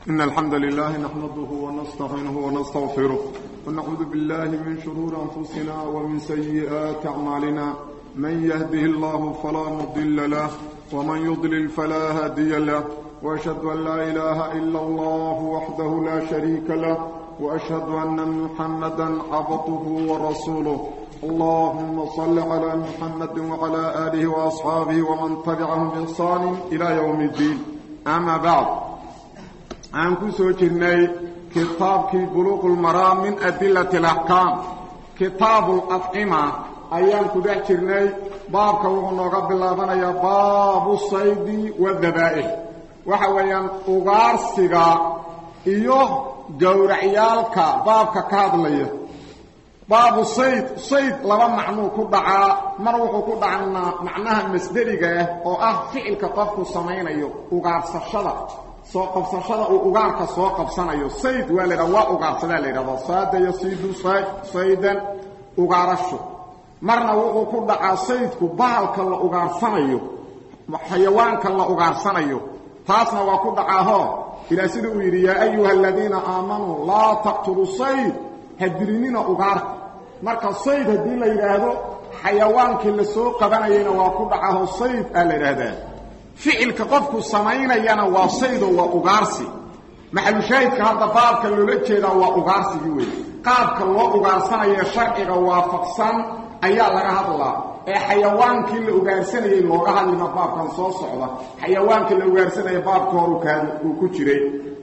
إن الحمد لله نحمده ونستعينه ونستغفره ونعوذ بالله من شرور أنفسنا ومن سيئات أعمالنا من يهده الله فلا مضل له ومن يضلل فلا هادي له وأشهد أن لا إله إلا الله وحده لا شريك له وأشهد أن محمدا عبده ورسوله اللهم صل على محمد وعلى آله وأصحابه ومن تبعهم بإحسان إلى يوم الدين أما بعد aan ku soo jirnay kitaabkii buluuqu lmaraam min adilati alaxkaam kitaabu lafcima ayaan ku dhex jirnay baabka wuxuu nooga bilaabanayaa baabu saydi wadabaa'ix waxa weeyaan ugaarsiga iyo gowracyaalka baabka ka hadlaya baabu sayd sayd laba macnuu ku dhacaa mar wuxuu ku dhacnaa macnaha masderiga ah oo ah ficilka qofku samaynayo ugaarsashada soo qabsashada uu ugaarka soo qabsanayo sayd waa laydhaha waa ugaarsadaa la yidhahdaa saada yasiidu saydan ugaarasho marna wuxuu ku dhacaa saydku bahalka la ugaarsanayo xayawaanka la ugaarsanayo taasna waa ku dhacaahoo ilaa sida uu yidhi yaa ayuha aladiina aamanuu laa taqtuluu sayd ha dilinina ugaarta marka sayd haddii la yidhaahdo xayawaankii la soo qabanayayna waa ku dhacaahoo sayd aa la yidhaahdaa ficilka qofku samaynayana waa saydo waa ugaarsi maxalushaahidka hadda baabka loola jeedaa waa ugaarsigii wey qaabka loo ugaarsanayo sharciga waafaqsan ayaa laga hadlaa ee xayawaankii la ugaarsanayay looga hadlima baabkan soo socda xayawaankii la ugaarsanaya baabka hor uu ku jiray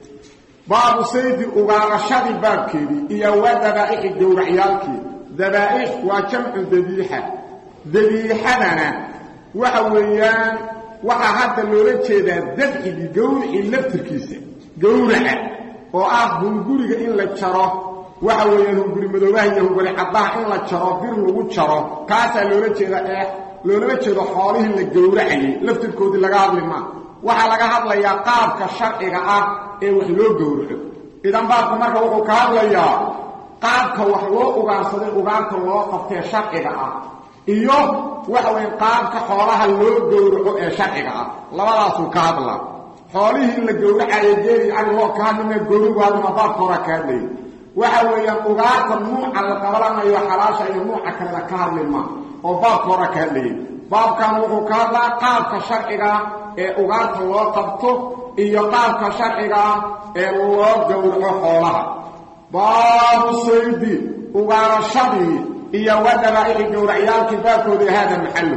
baabu saydi ugaarashadii baabkeedii iyo waa dabaa'ixi gowracyaalkii dabaa'ix waa jamcu dabiixa dabiixadana waxa weeyaan waxaa hadda loola jeedaa dabxigii gawricii laftirkiisa gawraca oo ah hunguriga in la jaro waxa weeyaan hunguri madoobaha iyo hunguri caddaha in la jaro bir lagu jaro kaasaa loola jeeda ee loolama jeedo xoolihii la gowracayay laftirkoodii laga hadli maa waxaa laga hadlayaa qaabka sharciga ah ee wax loo gowraco idan baabku marka wuxuu ka hadlayaa qaabka wax loo ugaarsaday ugaarta loo qabtee sharciga ah iyo waxa weya qaabka xoolaha loo gowraco ee sharciga ah labadaasuu ka hadlaa xoolihii in la gowracayo geeli ari loo ka hadlima gowrigu hadlima baabka horaa ka hadlayay waxa weeyaan ugaarta nuuca la qabalanayo xalaasha iyo nuuca kalena ka hadlima oo baabka horaa ka hadlayay baabkan wuxuu ka hadlaa qaabka sharcigaa ee ugaarta loo qabto iyo qaabka sharcigaa ee loo gowraco xoolaha baabu saydi ugaarashadii iyo wadabaa'ixi gowracyaalkii baabkoodii hada maxallu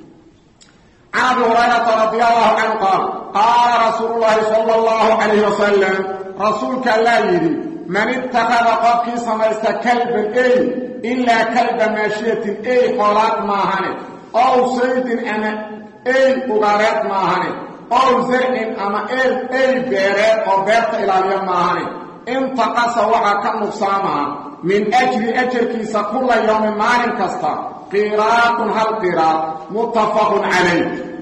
can abi hurayrata radi allahu canhu qaal qaala rasuulu llaahi sala allahu calayhi wasalam rasuulka allaa yidhi man ittakhada qofkii samaysta kalban ey ilaa kalba maashiyatin ey xoolaad maahane ow saydin ama ey ugaareed maahane ow zarcin ama eel ey beereed oo beerta ilaaliya maahane intaqasa waxaa ka nuqsaamaa min ajri ajarkiisa kula yowmin maalin kasta qiraatun hal qiraad muttafaqun calayh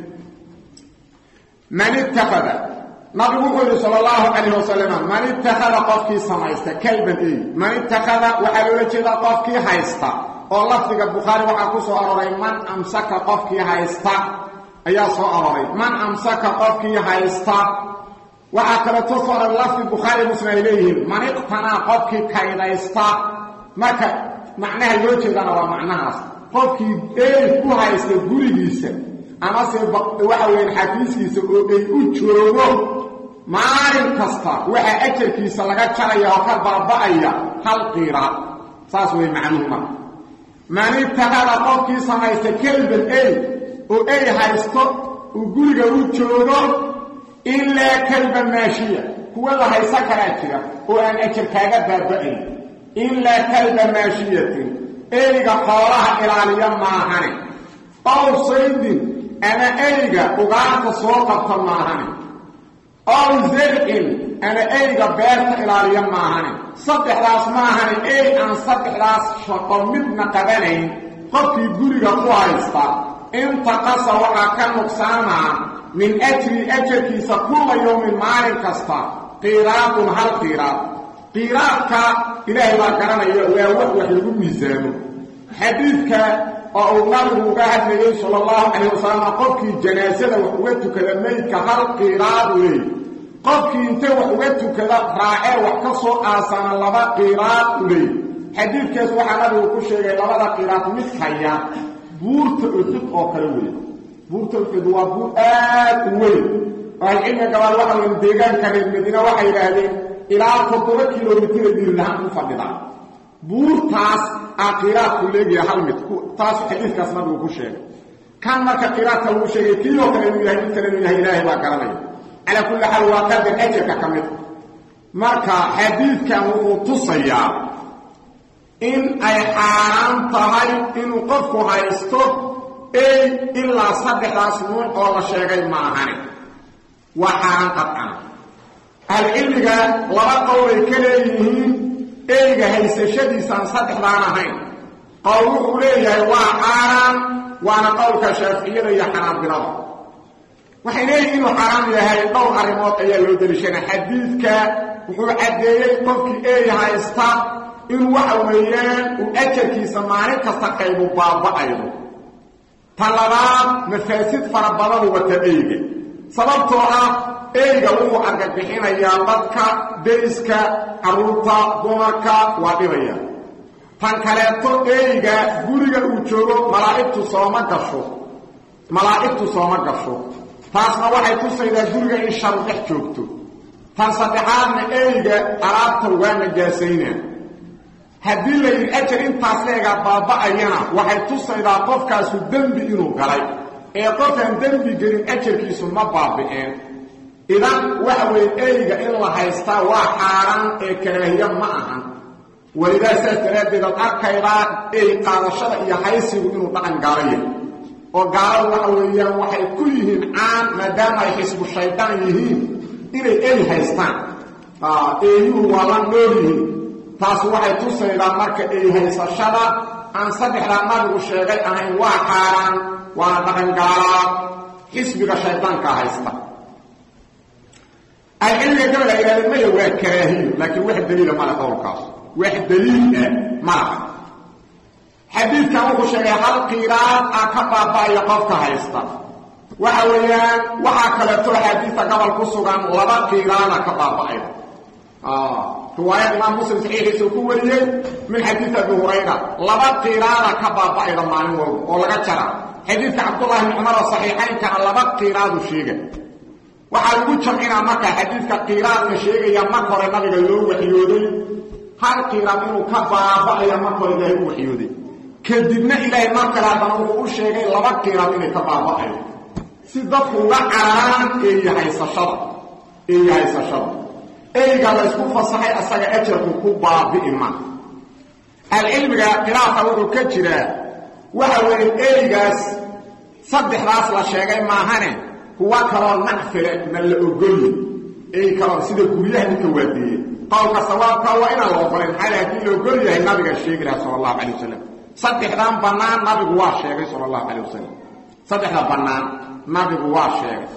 man ittakhada nabigu wuxuu yidhi sala allahu calayh wasalam man ittakhada qofkii samaysta kalban ey man ittakhada waxaa loola jeedaa qofkii haysta oo lafdiga bukhaari waxaa ku soo aroray man amsaka qofkii haysta ayaa soo aroray man amsaka qofkii haysta waxaa kaleeto soo aroray lafdi bukhaari muslim ay leeyihiin man iqtanaa qofkii kaydaysta marka macnaha loo jeedana waa macnahaas qofkii ey ku haysta gurigiisa amase waxa weyan xafiiskiisa oo ey u joogo maalin kasta waxaa ajarkiisa laga jaraya oo ka baaba'aya hal qiiraad saas wey macnuhu marka man ittakhada qofkii samaysta kelban ey oo ey haysto uu guriga u joogo ilaa kalba maashiya kuwa la haysan karaa jira oo aan ajar kaaga baaba'ayn ilaa kalba maashiyatin eyga xoolaha ilaaliya maahane ow saydin ama eyga ugaarta soo qabta maahane ow zarcin ama eyga beerta ilaaliya maahane saddexdaas maahane ey aan saddexdaas shaqo midna qabanayn qofkii guriga ku haysta intaqasa waxaa ka nuqsaamaa min ajri ajarkiisa kulla yowmin maalin kasta qiiraadun hal qiiraad qiiraadka ilaahay baa garanaya waa wax wax lagu miisaamo xadiidka oo uu nabigu uga hadlayay sala allahu calayh wasalam qofkii janaasada wax uga tukada maydka hal qiiraad weey qofkii intay wax uga tukada raacee wax ka soo aasana laba qiraad u leey xadiidkaas waxaa nabigu ku sheegay labada qiraad mid haya buurta uxud oo kale wey buurta uxud waa buur aad u weyn ahlucilmiga gabaal waxa weyn deegaanka reer madiina waxay yidhaahdeen ilaa toddoba kilomitira diirlahaan ku fadhida buurtaas aa qiraadku leegaya hal mid taas xadiidkaas nabigu ku sheegay kan marka qiraadka lagu sheegay kiiloo kale inuu yahay mid kale inuu yahay ilaahay baa garanaya calaa kulli xaal waa qadar ajarka ka mid marka xadiidkan wuxuu tusayaa in ay xaaraan tahay inuu qofku haysto ey ilaa saddexdaas nuuc oo la sheegay maahane waa xaaraan qadcana ahlucilmiga laba qowlay ka leeyihiin eyga haysashadiisaan saddexdaan ahayn qowl wuxuu leeyahay waa xaaraan waana qowlka shaaficiyada iyo xanaabilada waxay leeyihin inuu xaaraam yahay dhowr arrimood ayaa loo deliishana xadiidka wuxuu caddeeyey qofkii eey haysta inuu waxa weeyaan uu ajarkiisa maalin kasta qaybu baaba'aydo ta labaad mafaasid fara badanu wata eyga sababtoo ah eyga wuxuu argagixinayaa dadka deriska carruurta dumarka waa dhibaya tan kaleeto eyga guriga uu joogo malaa'igtu sooma gasho malaa'igtu sooma gasho taasna waxay tusaydaa guriga in sharu dhex joogto tan saddexaadna eyga alaabta waa najaasaynaa haddii la yidhi ajar intaas leegaa baaba'ayana waxay tusaydaa qofkaasu dembi inuu galay ee qofkaan dembi gelin ajarkiisu ma baabi'een idan waxa weeye eyga in la haystaa waa xaaraan ee karaahiya ma ahan welidaa saas daraaddeed ad arkaydaa ey qaadashada iyo haysigu inuu dhaqan gaala yahay oo gaaladu waxa weeyaan waxay ku yihiin caan maadaama ay xisbu shaydaan yihiin inay ey haystaan eeyuhu waa la nool yihiin taasi waxay tusaydaa marka ey haysashada aan saddexdaa nabigu sheegay ahayn waa xaaraan waana dhaqan gaalaa xisbiga shaydaankaa haysta ahcilmiga gabal ay yidhahdeen maya waa karaahiyo laakiin wax daliila male qowlkaas wax daliil ah malaha xadiidkan wuxuu sheegay hal qiiraad ah ka baaba'aya qofka haysta waxa weeyaan waxaa kaleeto axaadiista gobol ku sugan laba qiiraada ka baaba'aya riwaayad imaam muslim saxiixiisa ku wariyey min xadiid abi hurayra laba qiiraada ka baaba'ayda maalin walba oo laga jara xadiidka cabdullahi bni cumar oo saxiixaynkana laba qiiraadu sheega waxaa lagu jamcinaa markaa xadiidka qiiraadka sheegaya marka hore nabiga loo waxyooday hal qiiraad inuu ka baaba'aya marka hore ilaahay u waxyooday kadibna ilaahay mar kale haddana wuxuu u sheegay laba qiiraad inay ka baaba'ayo si dadku uga cararaan eeyi haysashada eeyi haysashada eyga la ysku fasaxay asaga ajarku ku baabi'i ma alcilmiga khilaafa wuxuu ka jiraa waxa weeye eygaas saddexdaas la sheegay maahane kuwa kaloo nacfile ma la ogolyi ey kaloo sida guryaha ninka waadeeye qowlka sawaabka waa inaan la ogolayn maxaa haddii la ogol yahay nabiga sheegi laha sala allahu calay wasalam saddexdan bannaan nabigu waa sheegay sala allahu calay wasalam saddexda bannaan nabigu waa sheegay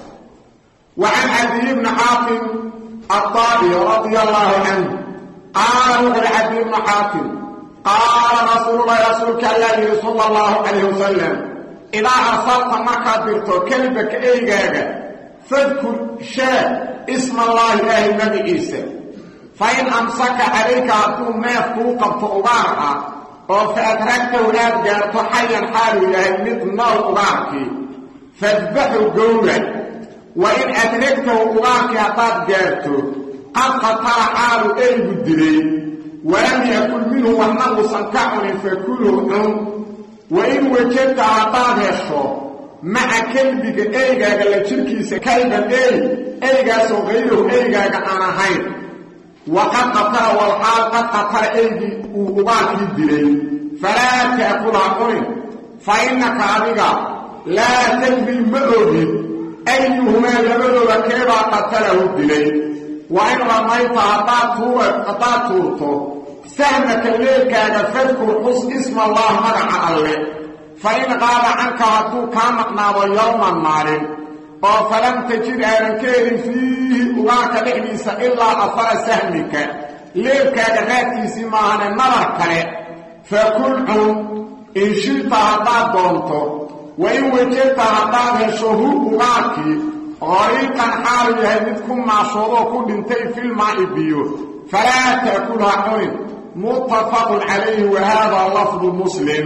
wa can cadiy bni xaatim aلطaabi radia allahu canhu qaala wuxu uhi cadiy bnu xaatim qaala rasuululahi rasuulka allaa yihi sala allahu calayh wasalam idaa arsalta markaad dirto kelbaka eygaaga fadkur shee isma allaahi ilaahay magiciisa fain amsaka calayka hadduu neef kuu qabto ugaar ah oo fa adragtahu aad gaarto xayan xaaluu yahay mid nool ugaarkii fadbaxu gowrac wa in adragtahu ugaarkii haddaad gaarto qad qatala xaalu eygu dilay walam yakul minhu waxna uusan ka cunin fakulhu cun wa in wajadta haddaad hesho maca kelbiga eygaaga la jirkiisa kalban ey eygaasoo hayrahu eygaaga aan ahayn waqad qatala walxaal qad qatala eygii uu ugaarkii dilay falaa taakula cunin fa innaka adiga laa tadri ma ogid ayuhumaa labadooda keebaa qatalahu dilay wa in ramayta haddaad tuurto sahmaka leelkaaga fadkur xus isma allah magaca alle fa in qaaba canka hadduu kaa maqnaado yowman maalin oo falam tajid aadan ka helin fiihi ugaarka dhexdiisa ilaa afara sahmika leelkaaga raadkiisii maahane nabar kale fakul cun in shita haddaad doonto wa in wajadta haddaad hesho hu ugaarkii qariiqan xaalu yahay mid ku maashoodoo ku dhintay filmaa'i biyo falaa ta'kulha cunin muttafaqun calayhi wa hada lafdu muslim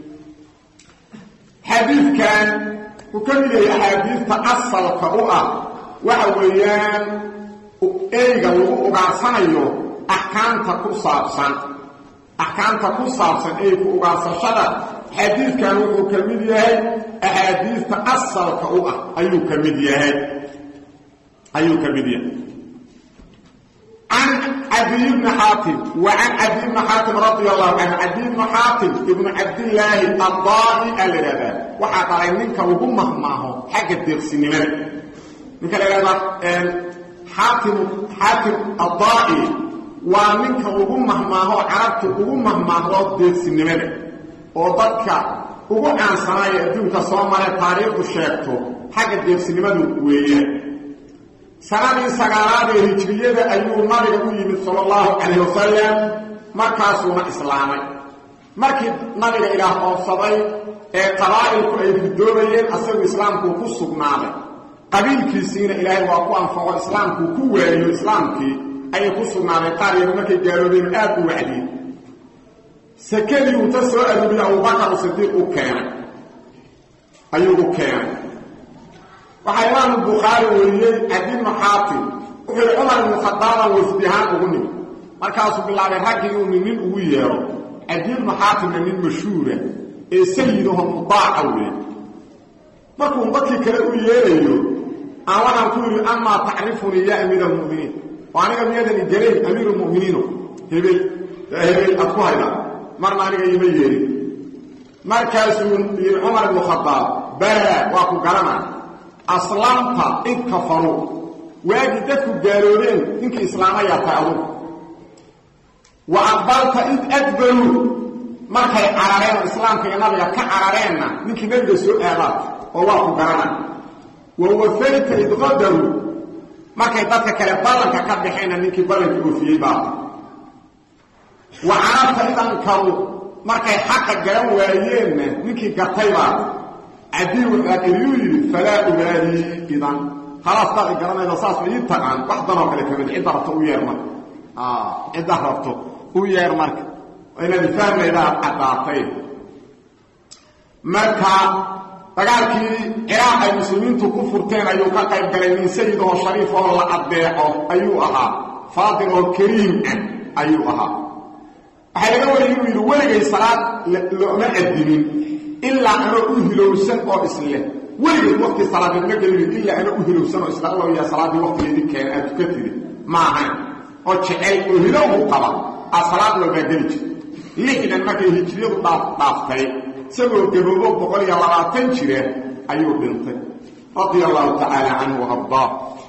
xadiidkan uu ka mid yahay axaadiista asalka u ah waxa weeyaan eyga lagu ugaarsanayo axkaamta ku saabsan axkaamta ku saabsan eyku ugaarsashada xadiidkan wuxuu ka mid yahay axaadiista asalka u ah ayuu ka mid yahay ayuu ka mid yahay can cadiy bni xaatim wa can cadiy bni xaatim radia allahu canhu cadiy bni xaatim ibnu cabdillaahi addaai aa la ihahdaa waxaa dhalay ninka ugu mahmaaho xagga deeqsinimada ninka la ihahdaa xaatim xaatim addaai waa ninka ugu mahmaaho carabta ugu mahmaahdo deeqsinimada oo dadka ugu caansanaayo adduunka soo maree taariikhdu sheegto xagga deeqsinimadu weeyaan sanadii sagaalaad ee hijriyada ayuu nabiga u yimid sala allahu calayh wasalam markaasuuna islaamay markii nabiga ilaah oobsaday ee qabaa'ilku ay ridoobayeen asagu islaamkuu ku sugnaaday qabiilkiisiina ilaahay waa ku anfaco islaamkuu ku waariyo islaamkii ayay ku sugnaaday qaar yaba markay gaaloobeen aad u wacdiyey sakadii uu ta soo arooriyey abubakar sidiiq u keenay ayuu u keenay waxaa imaamu bukhaari weriyey cadi bnu xaatim wuxuu yihi cumar ibnu khadaabaan wafdihaan ugu nimid markaasuu bilaabay raggii inuu nin ugu yeero cadi bnu xaatimna nin mashhuura ee sayidaho mudaaca weeye markuu dadkii kale u yeerayo aan waxaan ku yidhi amaa tacrifunii ya amiir almuminiin oo aniga miyadani garayn amiir lmuminiino hebel hebel aad ku haydaa marna aniga ima yeerin markaasuu yidhi cumar ibnu khadaab bala waa ku garanaa aslamta id kafaruu waagii dadku gaaloobeen ninkii islaamayaa tahay adugu wa aqbalta id adbaruu markay carareen oo islaamka iyo nabiga ka carareenna ninkii nabiga soo aadaad oo waa ku garana wa wafayta id qadaruu markay dadka kale ballanka ka baxeenna ninkii ballankii oofiyey baata wa carabta id ankaruu markay xaqa garan waayeenna ninkii gatay baata cadii waxaa iliyuu yidhi falaa ubaalii idan khalaas taad i garanayda saas ma ii taqaan wax danoo kale kamid cidda rabto u yeer marka cidda rabto u yeer marka inaad fahmayda aad caddaatay marka dagaalkii ciraaq ay muslimiintu ku furteen ayuu ka qayb galay nin sayid oo shariif oo la addeeco ayuu ahaa faadil oo kariim ah ayuu ahaa waxaa laga wariyay inuu yidhi weligay salaad looma addimin ilaa anoo u hilowsan oo isleh weligeed waqti salaadeed ma gelin ilaa anoo u hilowsan oo isle alla yaa salaaddii waqtigeedii keena aad tuka tiri ma ahayn oo jecel oo hilowgu qaba aa salaad walbaa geli jirta lixdan markay hijriyadu dhaaftay isagoo gaboobo boqol iyo labaatan jira ayuu dhintay radia allahu tacaala canhu ardaa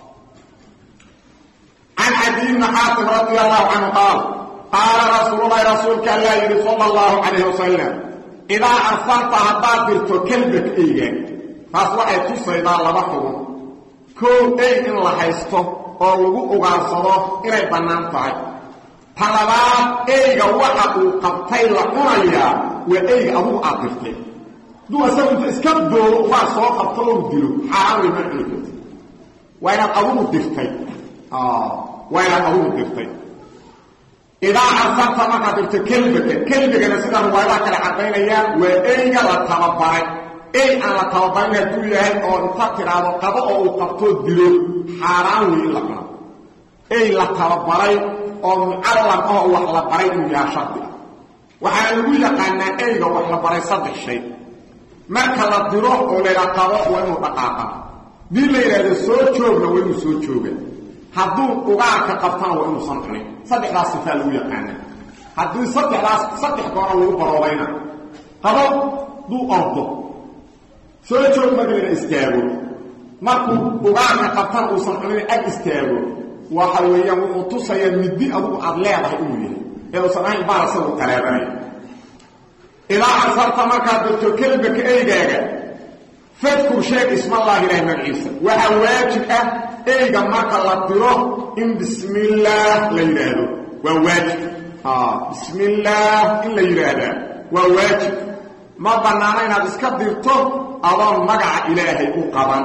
can cadiy bni xaatim radia allahu canhu qaal qaala rasuululahi rasuulka allaa yidhi sala allahu calayh wasalam idaa arsalta haddaad dirto kelbak eyga taas waxay tusaydaa laba xugun koow ey in la haysto oo lagu ugaarsado inay bannaan tahay ta labaad eyga waxa uu qabtay la cunayaa waa eyga adugu aad dirtay hadduu asagu inta iska doodo waa soo qabto oo dilo xaaraan way ma cuni karti waa inaad adugu dirtay waa inaad adugu dirtay idaa arsalta markaad dirto kelbaka kelbigana sida riwaayadaha kale caddaynayaan waa eyga la tababaray ey aan la tababarin hadduu yahay oo inta tidhaahdo qabo oo uu qabtoo dilo xaaraan wey in la cuno ey la tababaray oo mucallam ah wax la baray inuu yahaa shardi ah waxaana lagu yaqaanaa eyga wax la baray saddex shay marka la diro oo laydhaa qabo waa inuu dhaqaaqa dii la yidhaahdo soo joogna waa inuu soo jooga hadduu ugaarka qabtana waa inuusan cunin saddexdaas sifaa lagu yaqaana haddii saddexdaas saddex goora lagu baroobayna qabo duu ordo soo joog marka layna istaago markuu ugaarka qabtana uusan cunin ag istaago waxa weeyaan wuxuu tusayaa middi adugu aad leedahay inuu yahay ee uusan ahayn baal isagu qaleebanaya idaa arsalta markaad dirto kelbaka eygaaga fadkur sheeg ismallaahi ilahay magaciisa waxaa waajib ah eyga marka la diro in bismillaah la yidhaahdo waa waajib bismillaah in la yidhaahdaa waa waajib ma bannaana inaad iska dirto adoon magaca ilaahay u qaban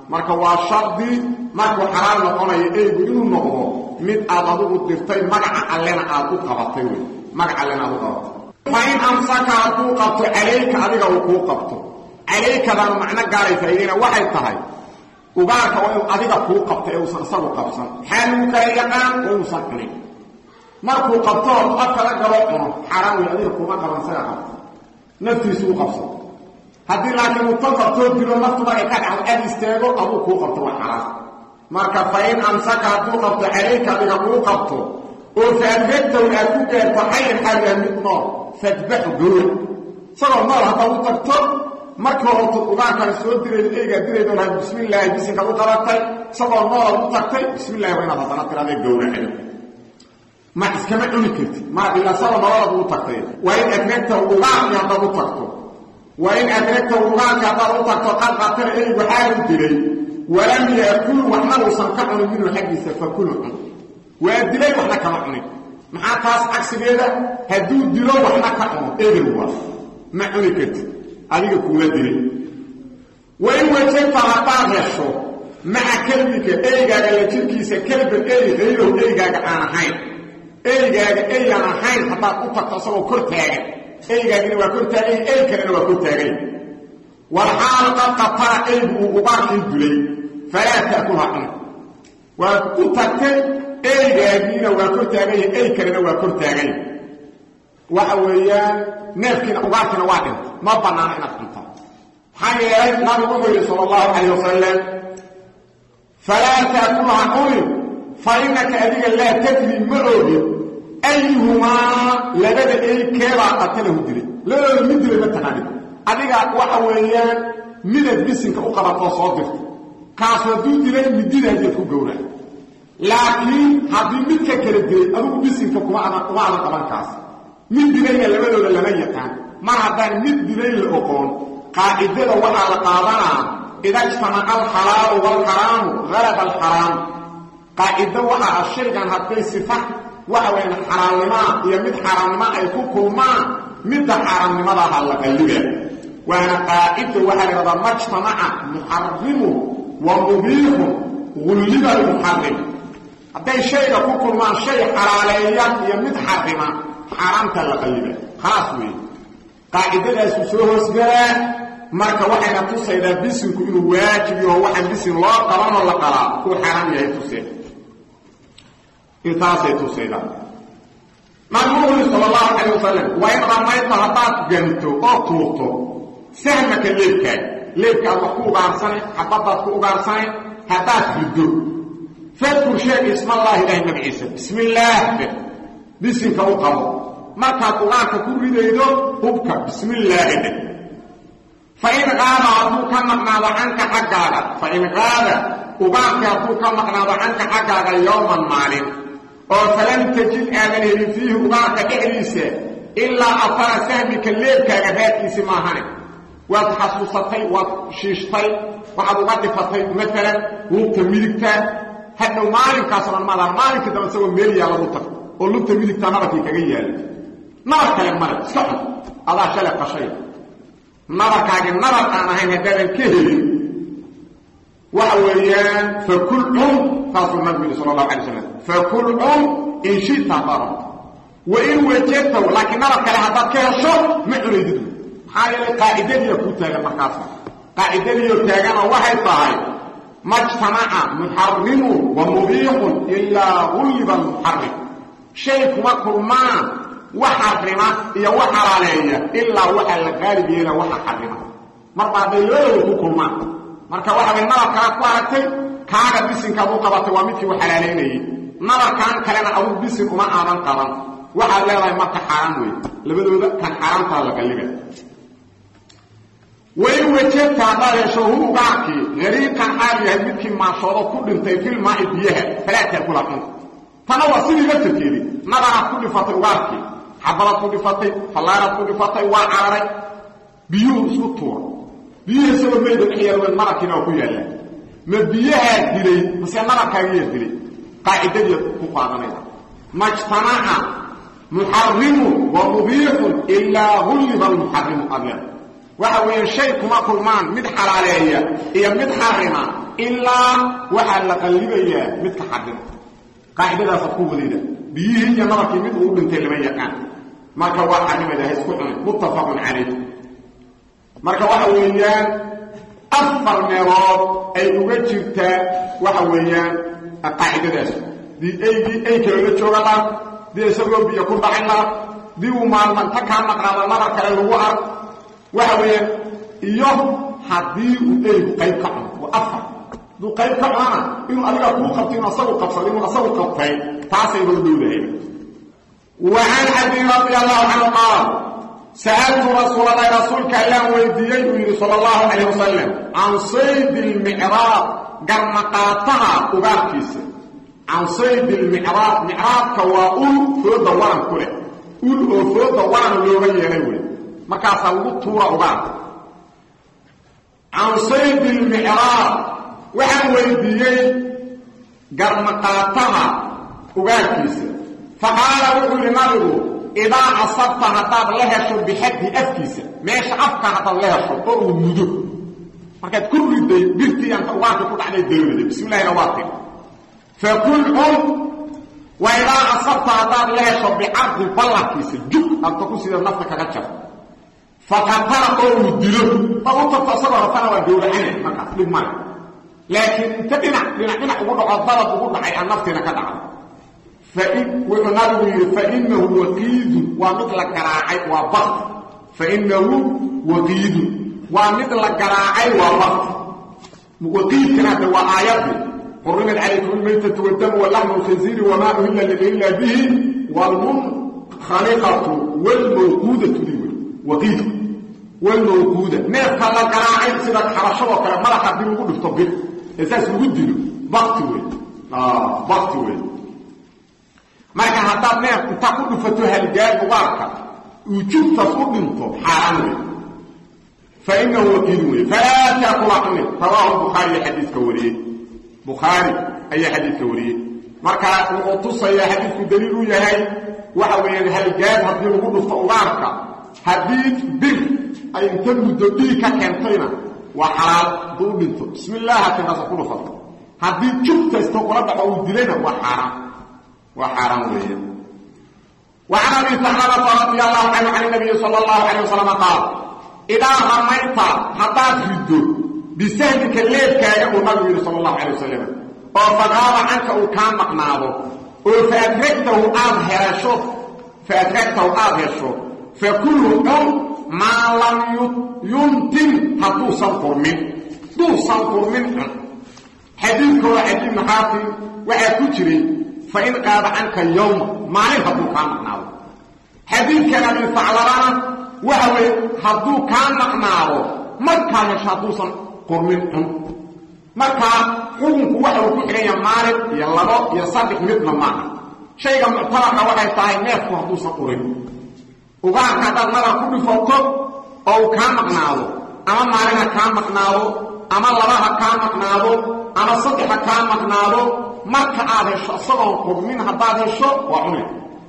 marka waa shardi markuu xalaal noqonayo eygu inuu noqdo mid aad adugu dirtay magaca allena aad u qabatay wey magaca allena aad u qabatay fa in amsaka hadduu qabto calayka adiga uu kuu qabto calaykadaanu macno gaalay faa'iideyna waxay tahay ugaarka waa inuu adiga kuu qabto ee uusan isagu qabsan maxaa lagu kala yaqaan waa inuusan cunin markuu qabto hortu afkala galo cuno xaaraan wey adiga kuma qaban isaga qabto naftiisu u qabsan haddii laakiin uu tan qabtoo dilo naftu markay ka dhacdo aad istaago aduu kuu qabto waa xalaal marka fa in amsaka hadduu qabto calayka adiga kuu qabto oo faadregtaw aad ku gaarto xayan xaaliha mid nool fadbaxu gowra isagoo nool haddaad u tagto markii horto ugaarkaan soo dirayd eygaa dirayd oo lahayd bismillaahi bisinkaad u qabatay isagoo noolaad u tagtay bismillahi waa inaad haddana tiraadee gowracdo ma iskama cuni kartid ma ilaa isagoo nololaad u tagtay waa in adregtaw ugaarkii haddaad u tagto waa in adregtaw ugaarka haddaad u tagto qad qatana eygu xaal u dilay walam yaakul waxna uusan ka cunin minhu xaggiisa fakulu cun waa dilay waxna kama cunin maxaa taas cagsigeeda hadduu dilo waxna ka cuno eber waa ma cuni kartid adiga kuula dilay wain wajabta haddaad hesho maca kelbika eygaaga la jirkiisa kelban ey hayrow eygaaga aan ahayn eygaaga eyaan ahayn haddaad u tagto isagoo kor taagan eygaagina waa kor taagany ey kalena waa kor taagany walxaal qad qatala eygu uu ugaarkii dilay falaa ta'kulha cun waa u tagtay eygaagiina waa kor taaganya ey kalena waa kor taaganya waxa weeyaan neefkiina ugaarkiina waa dhintay ma bannaana inaad cuntaa maxaa yeelay nabigu wuxuu yidhi sala allahu calayh wasalam falaa ta'kulha cunin fa innaka adiga laa tadri ma ogin ayuhumaa labada ey keebaa qatalahu dilay labadooda mid dilay ma taqaanid adiga waxa weeyaan midad bisinka u qabatoo soo dirta kaas hadduu dilay mididaadeed ku gowrac laakiin haddii midka kala dilay adugu bisinka kuma adan kuma adan qaban kaas mid dilayna labadooda lama yaqaan mar haddaan mid dilay la oqoon qaacidada waxaa la qaadanaa ida ijtamaca alxalaalu waalxaraamu halaba alxaraamu qaacido waxa ah shaygan hadday sifa waxa weyaan xalaalnimaa iyo mid xaaraamnimo ay ku kulmaan midda xaaraamnimadaha la qalliba waana qaacido waxaa la yhahdaa majtamaca muxarimu wa mubiixun gulliba almuxarim hadday shayga ku kulmaan shay xalaaleeya iyo mid xarima xaaraamta la qalliba khalaas weeye qaacidadaasu soo hoosgalaa marka waxayna tusaydaa bisinku inuu waajib yaho waxaan bisin loo qabanoo la qalaa uu xaaraam yahay tusee intaasay tusaydaa nabigu uri sal allahu calayh wasalam waa in ramayta haddaad ganto oo tuurto sahmaka leebkaaga leebkaad wax ku ugaarsanay xabadaad ku ugaarsanay haddaad riddo fadkur sheeg ismallaahi ilahay magaciisa bismi illaah be bisinka u qabo markaad ugaarka ku ridaydo hubka bismi illaahi dheh fain qaada hadduu ka maqnaado canka xaggaaga fain qaada ugaarkii hadduu ka maqnaado canka xaggaaga yowman maalin oo falam tajid aadan helin fiihi ugaarka dhexdiisa ilaa afara sahmika leebkaaga raadkiisi maahane waad xasuusatay waad shiishtay waxaad uga dhifatay maalan lugta midigta hadhow maalinkaas dhan maadaan maalinkii dambe isagoo meel yaalladu tag oo lugta midigta nabarkii kaga yaala nabar kale male iska xun adaa shalay qashay nabarkaagi nabar aan ahayn haddaadan ka helin waxa weeyaan fakul cun saasuu nabigu yidhi sala allahu alay slam fakul cun in shita haddaad rabto wa in wajadtaw laakiin nabar kale haddaad ka hesho ma cunaydid maxaa yeelay qaacidadiiya kuu taagan markaas qaacidadiiyo taagana waxay tahay majtamaca muxarimu wa mubiixun ilaa gulliba almuxarim shay kuma kulmaan wax xarima iyo wax xalaaleeya ilaa waxaa la qaalib yeela waxa xarima marba hadday labadooda ku kulmaan marka waxa way nabarkaa ku aragtay kaaga bisinkaad u qabatay waa midkii u xalaalaynayay nabarkan kalena adugu bisin uma aadan qaban waxaad leedahay marka xaaraan wey labadooda kan xaaraamtaa la qalliba wain wajabta haddaad hesho hu ugaarkii hariiqan xaal yahay midkii maashoodo ku dhintay filmaaci biyaha falaa taakula cunta tana waa sidii laftarkeedii nabaraad ku dhifatay ugaarkii xabadaad ku dhifatay fallaaraad ku dhifatay waa cararay biyuhu isku tuura biyuhu isagoo mayda dhex yaal nabarkiina waa ku yaallaa ma biyahaa dilay mase nabarkaagiyaa dilay qaacidadii ku qaadanaysa majtamaca muxarimu wa mubiixun ilaa gulliba almuxarimu abyad waxa weeyaan shay kuma kulmaan mid xalaaleeya iyo mid xarima ilaa waxaa la qallibayaa midka xarima qaacidadaasa ku wadayda biyihii iyo nabarkii mid uu dhintay lama yaqaan marka waa xarimada ha isku cunin muttafaqun calayh marka waxa weeyaan afar meelood ay uga jirtaa waxa weeyaan qaacidadaas dii aygii ay kaloola jooga la dii isagoo biyo ku dhacay la dii uu maalmanta kaa maqnaado nabar kale lagu arg waxa weeyaan iyo haddii uu eygu qayb ka cuno waa afar hadduu qayb ka cunana inuu adiga kuu qabto inuu asagu qabsado inuu asagu qabtay taasay loo dhowdahay wa can abi radi allahu canhu qaal sa'altu rasuul allahi rasuulka allaan weydiiyey buu yidhi sala allahu calayh wasalam can saydi lmicraab garmaqaataha ugaarkiisa can saydi lmicraab micraabka waa ul fooda waran ku leh ul oo fooda waran looga yeelay wey markaasaa lagu tuura ugaarka can saydi lmicraab waxaan weydiiyey garmaqaataha ugaarkiisa faqaala wuxuu yidhi nabigu idaa asabta haddaad la hesho bixaddi afkiisa meesha afka haddaad la hesho oo uu mudo markaad ku riday birtii anta ugaarka ku dhacday dawlada bismillahina waa tiri fakul cun wa idaa asabta haddaad la hesho bicardi ballarkiisa jug anta ku sida nafta kaga jar faqatala oo uu dilo dad u tagto isagoo ratana waa gowracane markaas dhib male laakiin inta dhinac dhinac dhinac ugu dhaco dalab ugu dhacay aan naftiina ka dhacdo wuxuu nabigu yidhi fainahu waqiidun waa mid la garaacay waa bakti fainahu waqiidun waa mid la garaacay waa bakti waqiidkana hadda waa aayadii xurimat calaykum almaytatu wadamu walaxmu lkhinziiri wamaa uhilla ligayrillah bihi wlmunkhaliqatu wlmawquudatu di wey waqiidku wlmawquuda neefka la garaacay sida xabashadoo kale madaxa haddii lagu dhifto bir ee saas lagu dilo bakti wey bakti wey marka haddaad neef intaa ku dhufato halgaad ugaarka uu jugtaas u dhinto xaaraan wey fa inahu waqiidun wey falaa taakula cunin rawaahu bukhaariya xadiidka wariyey bukhaari ayaa xadiidka wariyey marka wuxuu tusayaa xadiidku daliil u yahay waxa weeyaan halgaad haddii lagu dhufto ugaarka haddii bir ay inta muddo dhiig ka keentayna waa xalaal hadduu u dhinto bismi illaaha tinkaasa ku dhufato haddii jugtaysto kula dhaco uu dilayna waa xaaraan waa xaaraan weeye wa can abi saxaabata radi allahu canhu can nabiyi sala allahu calayh wasalam qaal idaa ramayta haddaad riddo bisahmika leebkaaga uu nabigu yidhi sala allahu calay wasalam oo fagaaba canka uu kaa maqnaado oo faadragtahu aad hesho faadragtahu aad hesho fa kullu cun maa lam yuntin hadduusan qurmin duusan qurmin cun xadiidka waa xadiid maxaafi waxaa ku jiray fain qaada canka yowma maalin hadduu kaa maqnaado xadiidkan abi faclabana waxa weye hadduu kaa maqnaado markaa hesho hadduusan qurmin cun markaa xukunku waxa uu ku xidhanya maalin iyo labo iyo saddex midna maaha shayga muctabarka waxay tahay neefku hadduusan qurin ugaarka haddaad nabar ku dhifato oo uu kaa maqnaado ama maalin ha kaa maqnaado ama laba ha kaa maqnaado ama saddex ha kaa maqnaado marka aad hesho isagoon qurmin haddaad hesho waa cune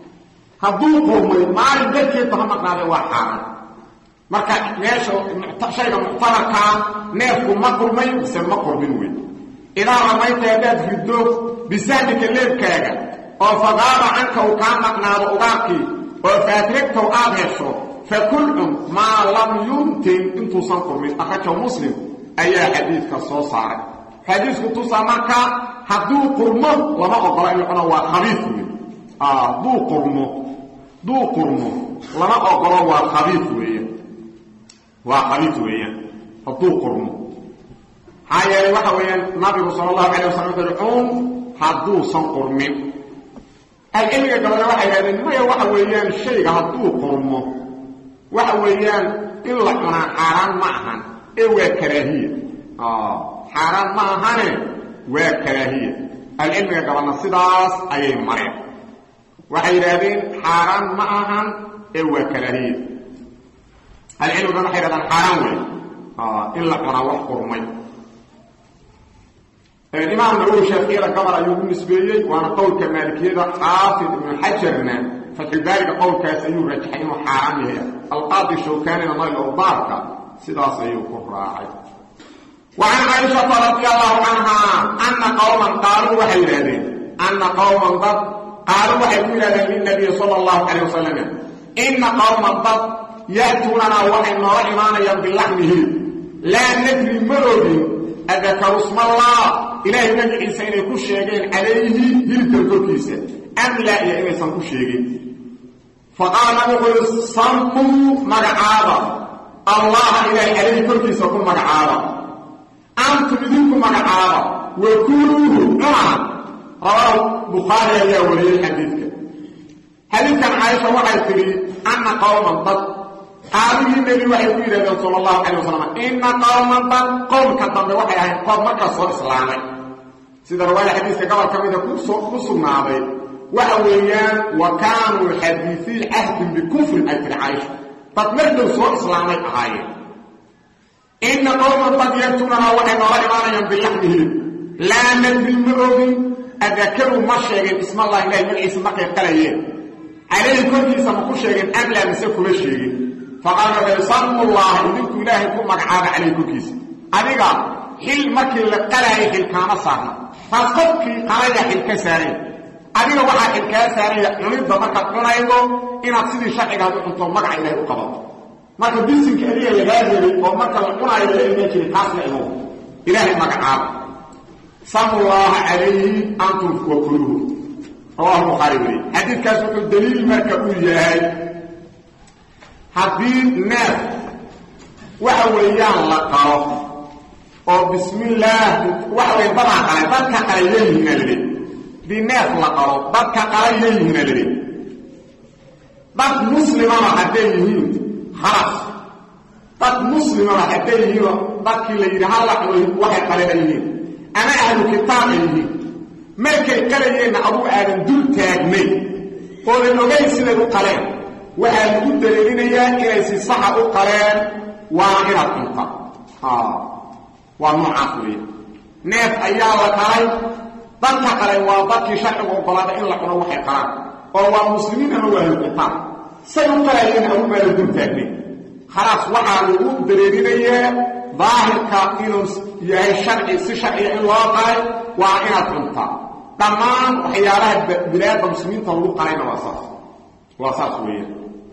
hadduu qurmay maalin darkeedba ha maqnaade waa xaaraan marka meesha shayga muctabarkaa neefku ma qurmay mise ma qurmin wey idaa ramayta haddaad riddo bisahmika leebkaaga oo fagaaba canka uu kaa maqnaado ugaarkii oo faadragtow aad hesho fa kulcun maa lam yuntin intuusan qurmin akrajahu muslim ayaa xadiidka soo saaray xadiisku tusaa markaa hadduu qurmo lama ogola in la cuno waa khabiid wey hadduu qurmo hadduu qurmo lama ogolo waa khabiid weeyaan waa khabiid weeyaan hadduu qurmo maxaa yeelay waxa weeyaan nabigu sala allahu calay wasalam wuxu uhi cun hadduusan qurmin alcilmiga gabadha waxay yidhahdeen maya waxa weeyaan shayga hadduu qurmo waxa weeyaan in la cunaa xaaraan ma ahan ee waa karaahiya xaaraan ma ahane waa karaahiya alcilmiga gabadna sidaas ayay mareen waxay yidhaahdeen xaaraan ma ahan ee waa karaahiya alcilmigan waxay yidhahdaan xaaraan wey in la cunaa wax qurmay imaam nawowi shaaficiyada gobol ayuu u nisbeeyey waana qowlka maalikiyada xaafid ibnu xajarna fatxulbaariga qowlkaas ayuu rajaxay inuu xaaraan yahay alqaadi shawkaanina nayl awdaarka sidaas ayuu ku raacay وعن عائشة رضي الله عنها أن قوما قالوا وحي لهذين أن قوما ضد قالوا وحي لهذين للنبي صلى الله عليه وسلم إن قوما ضد يأتوننا وحي نور إيمانا باللحمه لا ندري مرضي أذكر اسم الله إلهي نبي عيسى إنه كل شيئين عليه هلك الكوكيسة أم لا إلهي سنكو كل شيئين فقال نبي صنقوا مقعابا الله إلهي عليه كوكيسة كل مقعابا أنتم إذنكم مقعابا وكلوه عمى رواه بخاري يا ولي الحديث حديث كان عائشة وحي تري أن قوما ضد قالوا النبي وحي يقول صلى الله عليه وسلم إن قوما ضد قوم كتب وحي أهل قوم مكة صور إسلامي سيدة رواية حديثة قبل كميدة كسرنا عليه وحويان وكانوا حديثي عهد بكفر أي في عائشة فتمثل صور إسلامي أهايين إن قوما قد يأتوننا وحي نرى إيمانا بلحمه لا ندري مرض أذكروا ما شيئا اسم الله إله من عيسى مكة يقليه عليه كل اسم كل شيء أم لا مسك كل شيء فقال النبي صلى الله عليه وسلم إله يكون مقعاد عليه كل كيس أديك حل مكة لقلاه حل كان صار فصدق قلاه حل كساري أديك واحد حل كساري نريد مكة قنايضه إن أتصيد شعر هذا أنتم مقع إله القبض marka bisinka adiga lagaa helay oo marka la cunaayo la ilma jirin taas la imo ilaahay magacaab samullaha calayhi antum wa kuluhu rawahu bukhaari weli xadiidkaas wuxuu daliil marka uu yahay haddii neef waxa weeyaan la qalo oo bismillaah waxa weya dadaa qalay dadka qalay leeyihiina lale hadii neef la qalo dadka qalay leeyihiina lale dad muslimana hadday yihiin خلاص dad muslimaba hadday yihiinoo dadkii la yidhi halla cunay waxay qalena yihiin ama ahlu kitaab ay yihiin markay qalayeenna aduu aadan dul taagnay oodan ogayn siday u qaleen waxaa lagu daliilinayaa inay si saxa u qaleen waa inaad cunta waa noocaas weya neef ayaa la qalay dadka qalay waa dadkii sharcigu ogolaada in la cuno waxay qalaan oo waa muslimiin ama waa ahlu kitaab say u qalayeen aduu baala dul taagnay khalaas waxaa lagu dareerinayaa daahirka inuu yahay sharci si sharciya in loo qalay waa inaad cuntaa dhammaan waxyaalaha bilaada muslimiinta lagu qalayna waa saas waa saas weeyaan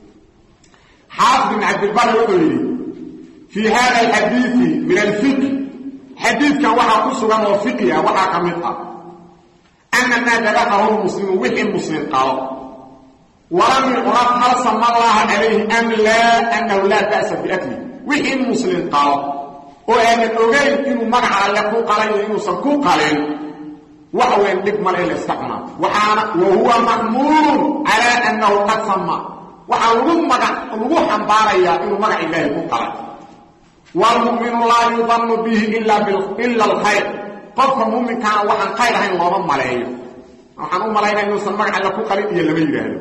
xaafid ibn cabdilbari wuxuu yidhi fii hada alxadiidi min alfiqh xadiidkan waxaa ku sugan oo fiqi ah waxaa ka mid ah ana maa dabaqahu lmuslimu wixii muslim qalo ولم يعرف هل سمى الله عليه أم لا أنه لا بأس بأكله وحي المسلم قال وأن الأغير إنه مقع يقو قليل إنه سنكو قليل وهو يندق ملئ الاستقنى وهو مأمور على أنه قد سمى وحاولوا مقع لغو حنباريا إنه مقع الله يقو قليل والمؤمن لا يظن به إلا, إلا الخير قفك المؤمن كان وحن خير هين الله ملئ وحن ملئ إنه سنمقع يقو قليل إلا لم يجهده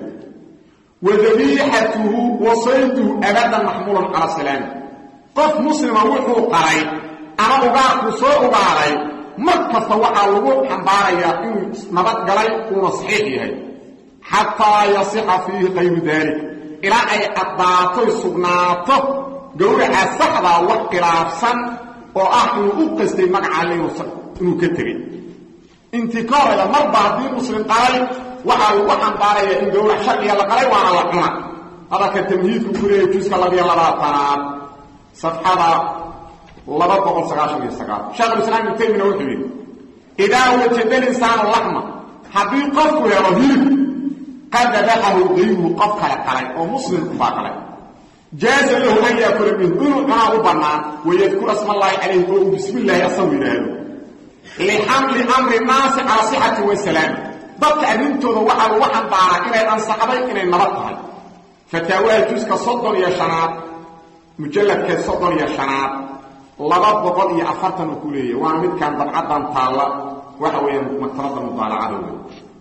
وذبيحته وصيده أبدا محمولا على السلام قف مسلم وحو قري أنا أغارك سوء قري مركز وحا لغو حنباريا إنه نبات قري ونصحيحي حتى يصح فيه غير ذلك إلى أي أضاطي سبناته قولي أسحظة وقلافسا وأحن أقصدي مقع عليه إنه كتري انتكار إلى مرضى دين مسلم قري waxaa lagu xambaaraya in gowrac sharciga la qalay waana la cuna hadalka tamhiidku ku leeyay juska labiyo labaatanaad safxada laba boqol sagaashan iyo sagaal sheekhulislaam ibnu taymina wuxuu yidhi idaa wajada linsaanu laxma haddii qofku helo hilib qad dabaxahu gayruhu qof kale qalay oo muslimku baa qalay jaaza lahu an yaakula minhu inuu cunaa u bannaan wayadkura smaallaahi calayhi oo uu bismi illaahi asagu yidhaahdo lixamli amri naasi calaa sixati wasalaami dadka arrintooda waxaa lagu xambaaraa inay ansaxday inay nabad tahay fataawaha juska soddon iyo shanaad mujalladka soddon iyo shanaad laba boqol iyo afartan uu ku leeyahy waana midkan dabcaddan taalla waxa weeyaan maktabadda mudaalacada wey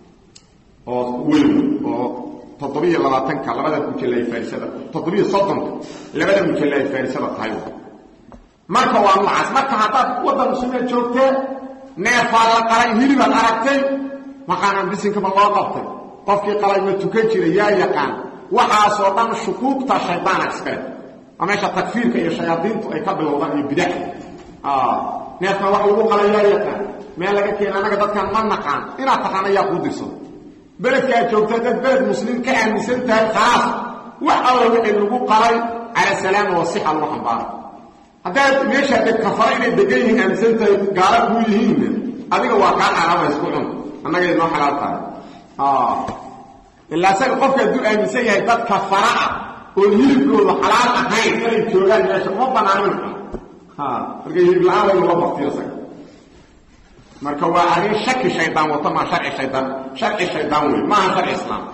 oo weyn oo toddobiyo labaatanka labada mujalla ay faarisada toddobiyo soddonka labada mujalla ay faarisada tahay marka waa noocaas marka haddaad waddan muslimiin joogtee neefaa la qalay hilibaad aragtay maqaanaan bisinkaba loo qabtay qofkii qalay ma tukan jira yaa yaqaan waxaasoo dhan shukuugta shaydaana iskale waa meesha takfiirka iyo shayaadiintu ay ka bilowdaan iyo bidax neefkan wax lagu qalayaa yaqaan meel laga keena annaga dadkan ma naqaan inaad taqaan ayaa kuu dirsado beledka aad joogta dad beled muslim ka aaminsan tahay khalaas wax alla wixii lagu qalay cala salaama wa sixa lagu xambaara haddaad meeshaa deg kafara inay degan yihiin aaminsan tahay gaala kuu yihiinna adiga waa kaa xaaraama isku cun annaga inoo xalaal tahay ilaa saga qofka hadduu aaminsan yahay dad kafara ah oon hilibkooda xalaal ahayn inay joogaan meesha uma banaanin marka hilib la-aan waa inula baktiyo isaga marka waa arrin shaki shaydaan wato maa sharci shaydaan sharci shaydaan wey maaha sharci islaam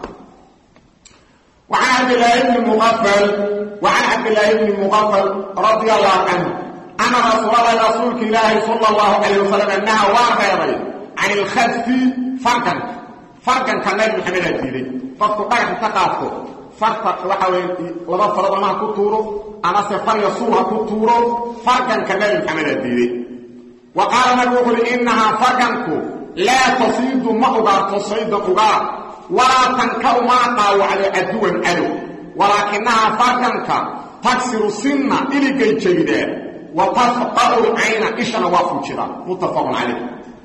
وعن عبد الله بن مغفل وعن عبد الله بن مغفل رضي الله عنه أن رسول الله رسولك الله صلى الله عليه وسلم أنها واغيري عن الخذف فرقا فرقا كان نبي محمد الديري فقط قاعد تقاطه فرق وحوي لما فرض ما كتورو أنا سفر يصورها كتورو فرقا كان نبي محمد الديري وقال نبي يقول إنها فرقنكو لا تصيد مأغا تصيد أغا ولا تنكر ما قاو على عدو عدو ولكنها فرقنك تكسر السنة إلي كي جيدا وتفقر العين إشنا وافو جدا متفق عليه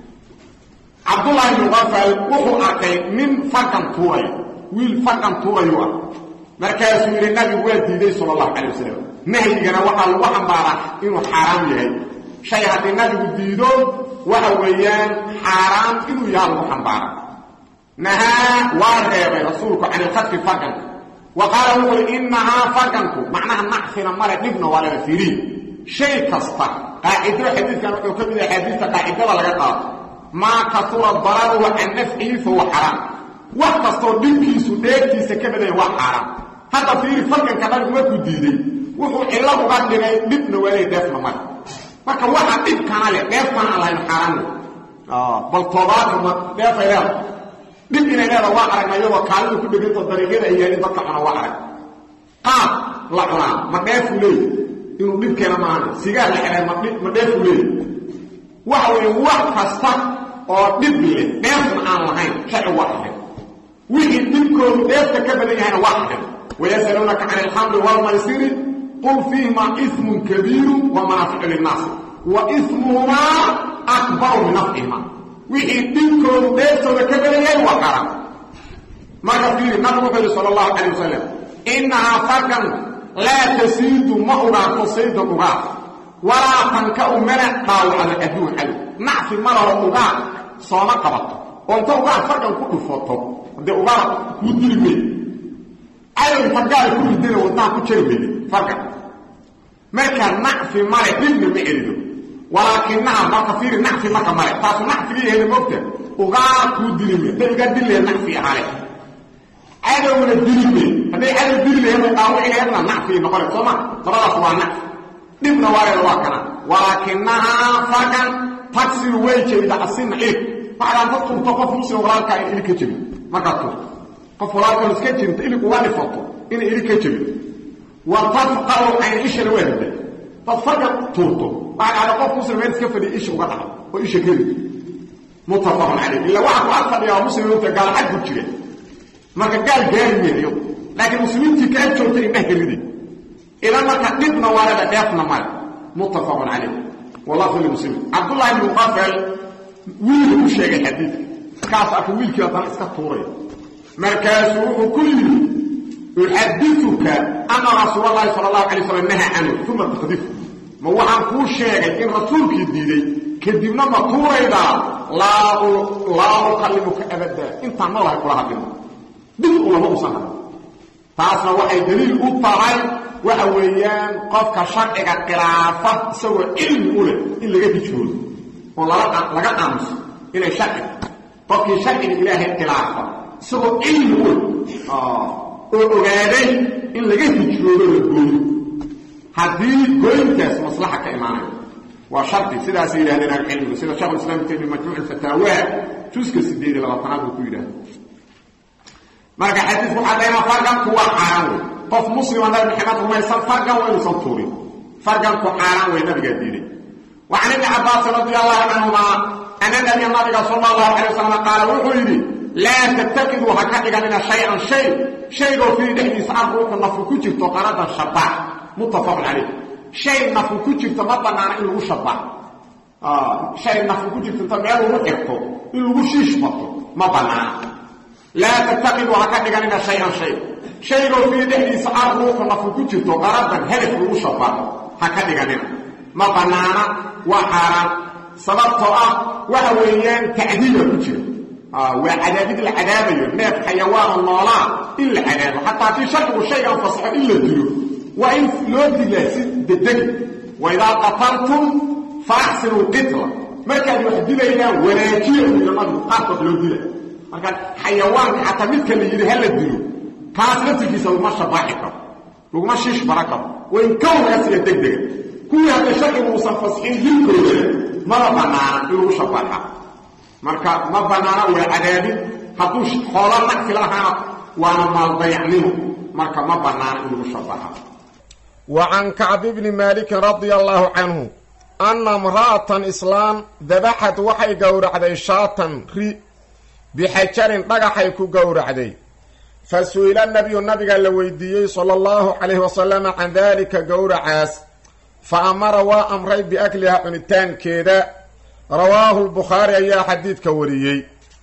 عبد الله بن غفل وحو أكي من فرقن توري ويل فرقن توري يوا مركز يقول النبي والدي صلى الله عليه وسلم نهي جنا وحا الوحن بارح إنه حرام يهي شيء هذا النبي ديدو وحويان حرام إنه يهي الوحن بارح نهى وارغب رسولك عن الخطف فرقا وقال يقول إنها فرقا معناها نحفنا مرة ابن ولا فيري شيء كستا قاعدة حديث كان يكمل حديث قاعدة ولا قطع ما كثر الضرر وعن نفعه فهو حرام وكستو دينكيسو ديركيسا كبدا هو حرام هذا فيري فرقا كمان ما كديدي وحو إلا وقال لنا ابن ولا دفن مرة marka waxa dib kana le deefkan Allah xaraam ah bal tobaad ma deefayaan dib inay leeda waa aragnayo waa kaalin ku dhigay dariiqada ay yeelin dadka ana waa arag qaab la cunaa ma dheef leey inuu dib keena maana sigaar la xiray ma dib ma dheef leey waxa weeye wax kasta oo dib leh dheefna aan lahayn sharci waa ahayn wixii dibkoodu dheefta ka badan yahayna waa ahayn ويسألونك عن الخمر والميسر قل فيهما إثم كبير ومنافع للناس وإثمهما أكبر من نفعهما wixii dhinkoodu dheeftooda ka belayay waa xaram marka fiiri nabigu wuxuu yihi sala allahu calay wasalam innahaa farkan laa tasiidu ma ugaarto sayda ugaar walaa tankau mana dhaawacdo adduun cadow nacfi ma laho ugaar sooma qabato oo inta ugaar farkan ku dhufoto dee ugaar kuu dili wey cadow inta gaal ku ridana wadnaha ku jari weyde farkan marka nacfi male dhibna ma celido walaakinaha marka fiiri nacfi marka male taasu nacfigii heli mogta ugaa kuu dilime hadday ugaa dili laheed nacfi ahale cadowna dilime hadday cadow dili laheed oo dhaawici laheedna nacfii noqone sooma labadaas waa nacfi dhibna waareeda waa kana walaakinahaa farkan tagsiru way jebida asina ilig waxaad ka turto qof muslim walaalkaa in ilig ka jebin markaad turto qof walaalkaa iska jebinta ilig uga dhifato inay ilig ka jebin wa tafqaru cayn ishana waa hida dad farka tuurto waxaa dhacda qof muslim meel iska fadhiya isha uga dhaco oo isha keli muttafaqun calayh illa waxa ku ag fadhiya waa muslim inta gaal xag ku jira marka gaal gaari weeyo laakiin muslimiintii ka ag joogta indha helide idan marka dhibna waalada dheefna male muttafaqun calayh wallahu li muslimin cabdullahi ibn muqafal wiil u sheegay xadiidka kaas arka wiilkii haddana iska tuuraya markaasuu wuxuu ku yidhi uxadituka ana rasuul allahi sala allahu alay slam naha canhu uma taqdifu ma waxaan kuu sheegay in rasuulkii diiday kadibna ma tuuraydaa laa ukallimuka abada intaan noolahay kula hadlimo dib ulama usan hadlo taasna waxay daliil u tahay waxa weeyaan qofka sharciga khilaafa isagoo cilmi u leh in laga hijroodo oo laga aamuso inay sharci qofkii sharciga ilaahay khilaafa isagoo cilmi u leh oo ogaaday in laga hijroodo la gooyo haddii gooyinkaas maslaxa ka imaanayo waa shardi sidaasay yidhahdeen ahlucilmigu sida shekhu islam ibn taymiya majmuuc alfataawa juska sideed iyo labaatanaad buu ku yidhahda marka xadiisku waxaa dayna farganku waa xaaraan wey qof muslima nabi maxamed rumaysan fargan waa inuusan tuurin farganku xaaraan wey nabigaa diiday وعن ابن عباس رضي الله عنهما أن النبي النبي صلى الله عليه وسلم قال وحيدي لا تتكدوا هكذا من شيئا شيء شيء في دحديث عن روح النفر كجرت قردا شباح muttafaqun calayh shay nafu ku jirto ma banaana in lagu shabaxo shay nafu ku jirto inta meel lagu xirto in lagu shiish bato ma banaana laa tattaqidu ha ka dhiganina shay-an shay shaygoo fii dhexdiisa arruuxu nafu ku jirto qaradan hedaf lagu shabaxo ha ka dhiganina ma banaana waa xaaraan sababtoo ah waxa weeyaan tacdiiba ku jira waa cadaabid la cadaabayo neef xayawaano noolaa in la cadaabo xataa haddii sharcigu shaygan fasaxo in la dilo waa in loo dilaa si dedeg wa idaa qataltum fa axsinu lqitla markaad wax dilaydaan wanaajiya u yidhi nabigu qaarkood loo dila marka xayawaanka xataa midka la yidhi ha la dilo kaas laftirkiisa laguma shabaaxi karo laguma shiish bara karo waa in kow laga siiya deg dega kuwii hadda sharcigu uusan fasixin dilkooda maba banaana in lagu shabaaxa marka ma banaana waa cadaabin hadduu xoolo nagti lahaana waana maaldayacnimo marka ma banaana in lagu shabaxa wa can kacbi bni maalikin radia allaahu canhu anna imra'atan islaam dabaxad waxay gowracday shaatan ri bixajarin dhagaxay ku gowracday fa su-ila nabiyu nabiga la weydiiyey sala allahu calayhi wasalama can daalika gowracaas fa amara waa amray biakliha cunitaankeeda rawaahu lbukhaari ayaa xadiidka wariyey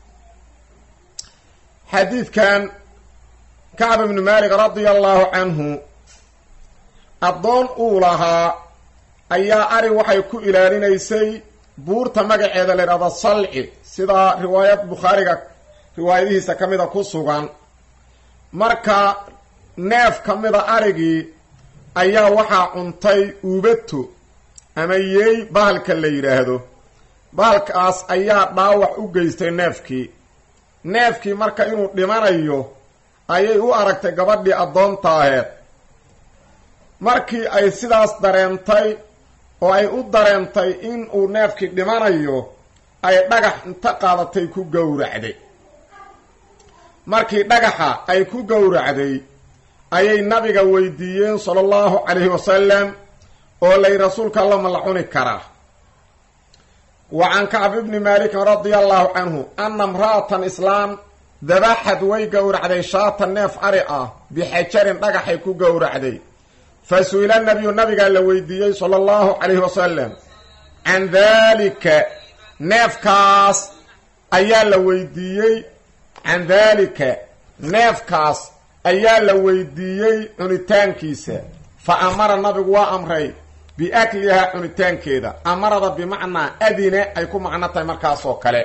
xadiidkan kacb ibnu maalik radia allaahu canhu addoon uu lahaa ayaa ari waxay ku ilaalinaysay buurta magaceeda la idhahdo salci sidaa riwaayad bukhaariga riwaayadihiisa ka mida ku sugan marka neef ka mida arigii ayaa waxaa cuntay uubato ama yeey bahalka la yidhaahdo bahalkaas ayaa dhaawac u geystay neefkii neefkii marka inuu dhimanayo ayay u aragtay gabadhii addoonta aheed markii ay sidaas dareentay oo ay u dareentay in uu neefkii dhimanayo ay dhagax inta qaadatay ku gowracday markii dhagaxa ay ku gowracday ayay nabiga weydiiyeen sala allahu calayhi wasalam oo lay rasuulka alla ma la cuni karaa wa can kacb ibni maalikin radia allahu canhu anna imra'atan islaam dabaxad way gowracday shaata neef ari ah bixajarin dhagaxay ku gowracday fa su-ila nabiyu nabigaa la weydiiyey sala allahu calayhi wasalam can daalika neefkaas ayaa la weydiiyey can daalika neefkaas ayaa la weydiiyey cunitaankiisa fa amara nabigu waa amray biaklihaa cunitaankeeda amarada bimacnaa adine ay ku macno tahay markaasoo kale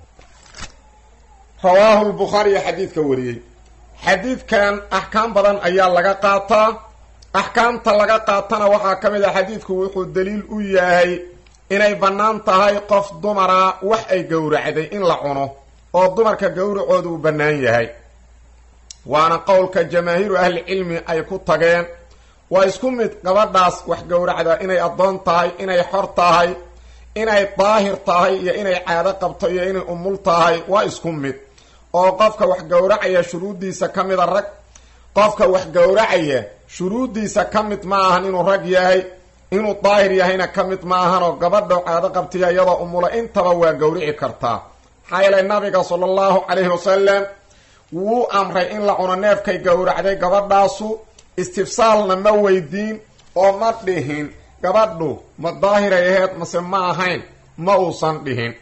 rawaahu lbukhaariyo xadiidka wariyey xadiidkan axkaam badan ayaa laga qaataa axkaamta laga qaatana waxaa ka mid ah xadiidku wuxuu daliil u yahay inay bannaan tahay qof dumara wax ay gowracday in la cuno oo dumarka gowracooda uu bannaan yahay waana qowlka jamaahiiru ahlicilmi ay ku tageen waa isku mid gabadhaas wax gowracda inay addoon tahay inay xor tahay inay daahir tahay iyo inay caado qabto iyo inay umul tahay waa isku mid oo qofka wax gowracaya shuruuddiisa ka mida rag qofka wax gowracaya shuruuddiisa ka mid ma ahan inuu rag yahay inuu daahir yahayna ka mid ma ahan oo gabadha caado qabtiya iyadoo umula intaba waa gowrici kartaa maxaa yeelay nabiga sala allahu calayhi wasalam wuu amray in la cuno neefkay gowracday gabadhaasu istifsaalna ma weydiin oo ma dhihin gabadhu ma daahiray aheyd mase ma ahayn ma uusan dhihin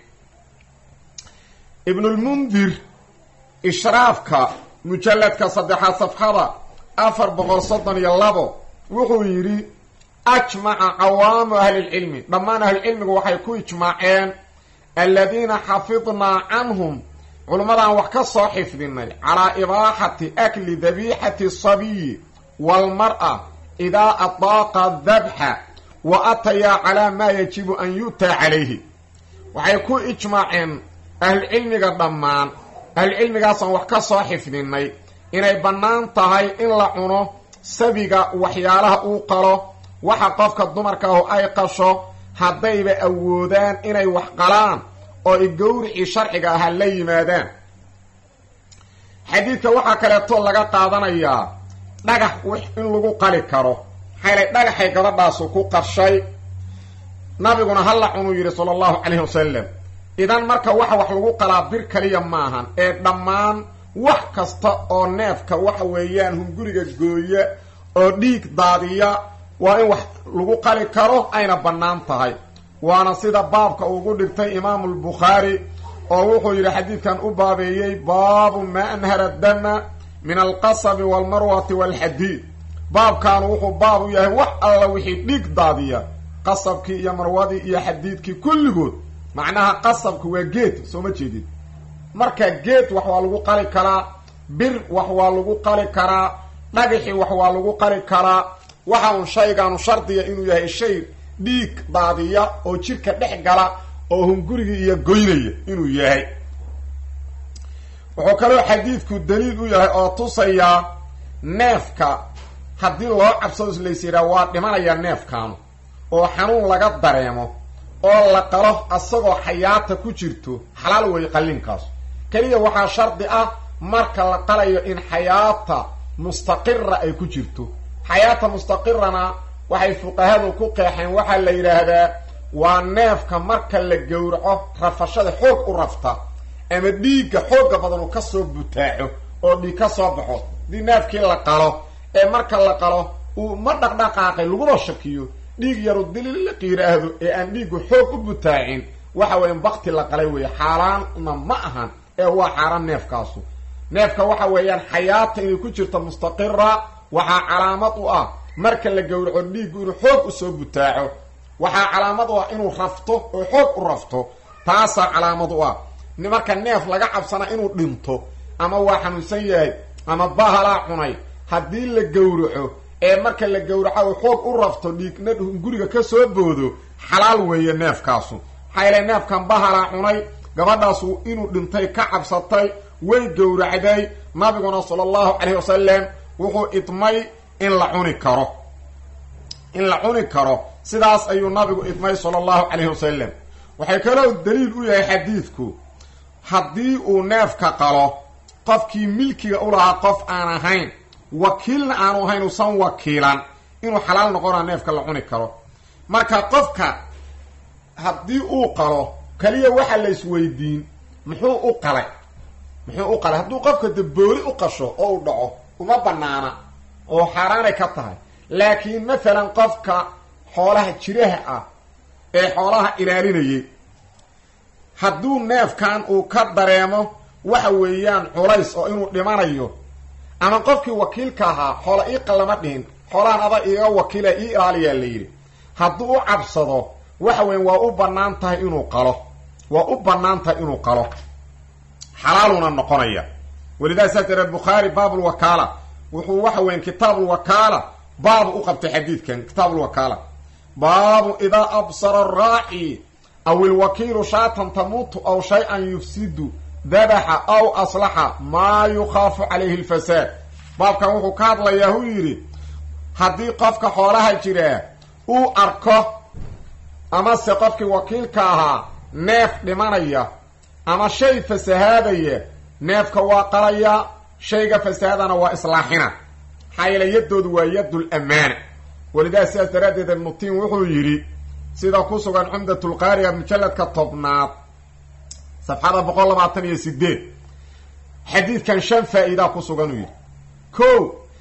ibnulmundir ishraafka mujalladka saddexaad safxada afar boqol soddon iyo labo wuxuu yidhi ajmaca cawaamu ahlilcilmi dhammaan ahlucilmigu waxay ku ijmaaceen aladiina xafidnaa canhum culummadaan wax ka soo xifdinay calaa ibaaxati akli dabiixati sabiyi waalmar-a idaa adaaqa dabxa wa atayaa calaa maa yajibu an yu'taa calayhi waxay ku ijmaaceen ahlucilmiga dhammaan ahlucilmigaasaan wax ka soo xifdinay inay bannaan tahay in la cuno sabiga waxyaalaha uu qalo waxa qofka dumarka ahu ay qasho haddayba awoodaan inay wax qalaan oo i gowricii sharciga ahaa la yimaadaan xadiidka waxaa kaleeto laga qaadanayaa dhagax in lagu qali karo maxaylay dhagaxay gabadhaasu ku qarshay nabiguna halla cunuu yidhi sala allahu calayhi wasalam idan marka waxa wax lagu qalaa bir kaliya maahan ee dhammaan wax kasta oo neefka waxa weeyaan hunguriga gooya oo dhiig daadiya waa in wax lagu qali karo ayna bannaan tahay waana sida baabka ugu dhigtay imaamu lbukhaari oo wuxuu yidhi xadiidkan u baabeeyey baabu maa anhara dama min alqasabi walmarwati walxadiid baabkaanu wuxuu baab u yahay wax alla wixii dhiig daadiya qasabkii iyo marwadii iyo xadiidkii kulligood macnaha qasabka waa geed soo ma jeedid marka geed wax waa lagu qali karaa bir wax waa lagu qali karaa dhagaxi wax waa lagu qali karaa waxa uun shaygaanu shardiya inuu yahay shay dhiig daadiya oo jirka dhex gala oo hungurigii iyo goynaya inuu yahay wuxuu kaloo xadiidku daliil u yahay oo tusayaa neefka haddii loo cabsado lays yidhaha waa dhimanayaa neefkaanu oo xanuun laga dareemo oo la qalo asagoo xayaata ku jirto xalaal weeye qalliinkaas keliya waxaa shardi ah marka la qalayo in xayaata mustaqira ay ku jirto xayaata mustaqirana waxay fuqahadu ku qeexeen waxaa la yidhaahdaa waa neefka marka la gowraco rafashada xoog u rafta ama dhiigga xoogga badan uu kasoo butaaco oo dhiig ka soo baxo haddii neefkii la qalo ee marka la qalo uu ma dhaqdhaqaaqay laguma shakiyo dhiig yaru dililiq yidhaahdo ee aan dhiiggu xoog u butaacin waxa weya bakti la qalay weeye xaaraanna ma ahan ee waa xaaraan neefkaasu neefka waxa weeyaan xayaata inay ku jirto mustaqira waxaa calaamad u ah marka la gowraco dhiiggu inuu xoog usoo butaaco waxaa calaamad u ah inuu rafto oo xoog u rafto taasaa calaamad u ah marka neef laga cabsana inuu dhinto ama waa xanuunsan yahay ama bahalaa cunay haddii la gowraco ee marka la gowraco uu xoog u rafto dhiigna guriga ka soo boodo xalaal weeye neefkaasu maxaa yeele neefkan bahalaa cunay gabadhaasu inuu dhintay ka cabsatay way gowracday nabiguna sala allahu calayhi wasalam wuxuu idmay in la cuni karo in la cuni karo sidaas ayuu nabigu idmay sala allahu calayhi wasalam waxay kaloo daliil u yahay xadiidku haddii uu neefka qalo qofkii milkiga u lahaa qof aan ahayn wakiilna aanu ahayn usan wakiilan inuu xalaal noqonaa neefka la cuni karo marka qofka haddii uu qalo keliya waxa la isweydiin muxuu u qalay muxuu u qalay hadduu qofka dabooli u qasho oo u dhaco uma banaana oo xaaraanay ka tahay laakiin mathalan qofka xoolaha jiraha ah ee xoolaha ilaalinayay hadduu neefkan uu ka dareemo waxa weeyaan culays oo inuu dhimanayo ama qofkii wakiilka ahaa xoola ii qallama dhihin xoolahan ada iiga wakiila ii ilaaliyaa la yidhi hadduu u cabsado waxa weyan waa u bannaan tahay inuu qalo waa u bannaan tahay inuu qalo xalaaluna noqonaya walidaa saas daree bukhaari baabulwakaala wuxuu waxa weyan kitaabulwakaala baabu u qabtay xadiidkan kitaabulwakaala baabu idaa absara araaci aw ilwakiilu shaatan tamuutu aw shay-an yufsidu dabaxa aw aslaxa maa yukhaafu calayhi alfasaad baabkan wuxuu ka hadlayaa hu yidhi haddii qofka xoolaha jiraa uu arko amase qofkii wakiilka ahaa neef dhimanaya ama shay fasahaadaya neefka waa qalaya shayga fasahaadana waa islaaxina maxaa yeele yaddoodu waa yaddul amaana walidaas sidaas daraaddeed ibnutiin wuxuu yidhi sida ku sugan cumdatulqaariga mujalladka tobnaad safxada boqol labaatan iyo sideed xadiidkan shan faa-iidaa ku sugan uu yidhi ko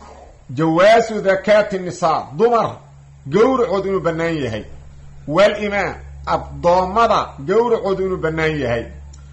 jawaasu dakaati nisaa dumar gowracood inuu bannaan yahay walimaan addoommada gowracoodu inuu bannaan yahay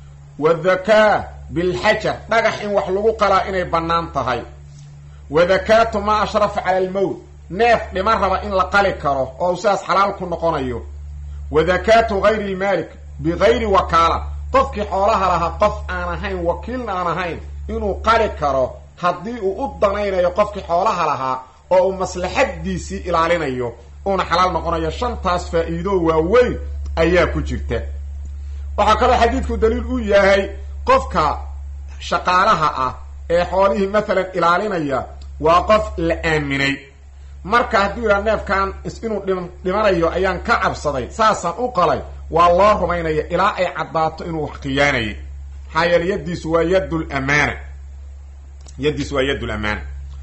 wadakaa bilxajar dhagax in wax lagu qalaa inay bannaan tahay wadakaatu maa ashrafa cala almowt neef dhiman raba in la qali karo oo u sidaas xalaal ku noqonayo wadakaatu gayri lmaalik bigayri wakaala qofkii xoolaha lahaa qof aan ahayn wakiilna aan ahayn inuu qali karo haddii uu u danaynayo qofkii xoolaha lahaa oo uu maslaxadiisii ilaalinayo uuna xalaal noqonayo shantaas faa-iido waaweyn ayaa ku jirta waxaa kaloo xadiidku daliil u yahay qofka shaqaalaha ah ee xoolihii maalan ilaalinaya waa qof la aaminay marka hadduu yidhaha neefkan inuu dhimanayo ayaan ka cabsaday saasaan u qalay waa loo rumaynaya ilaa ay caddaato inuu wax khiyaanayay maxaa yeele yaddiisu waa yaddul amaana yaddiisu waa yaddul amaana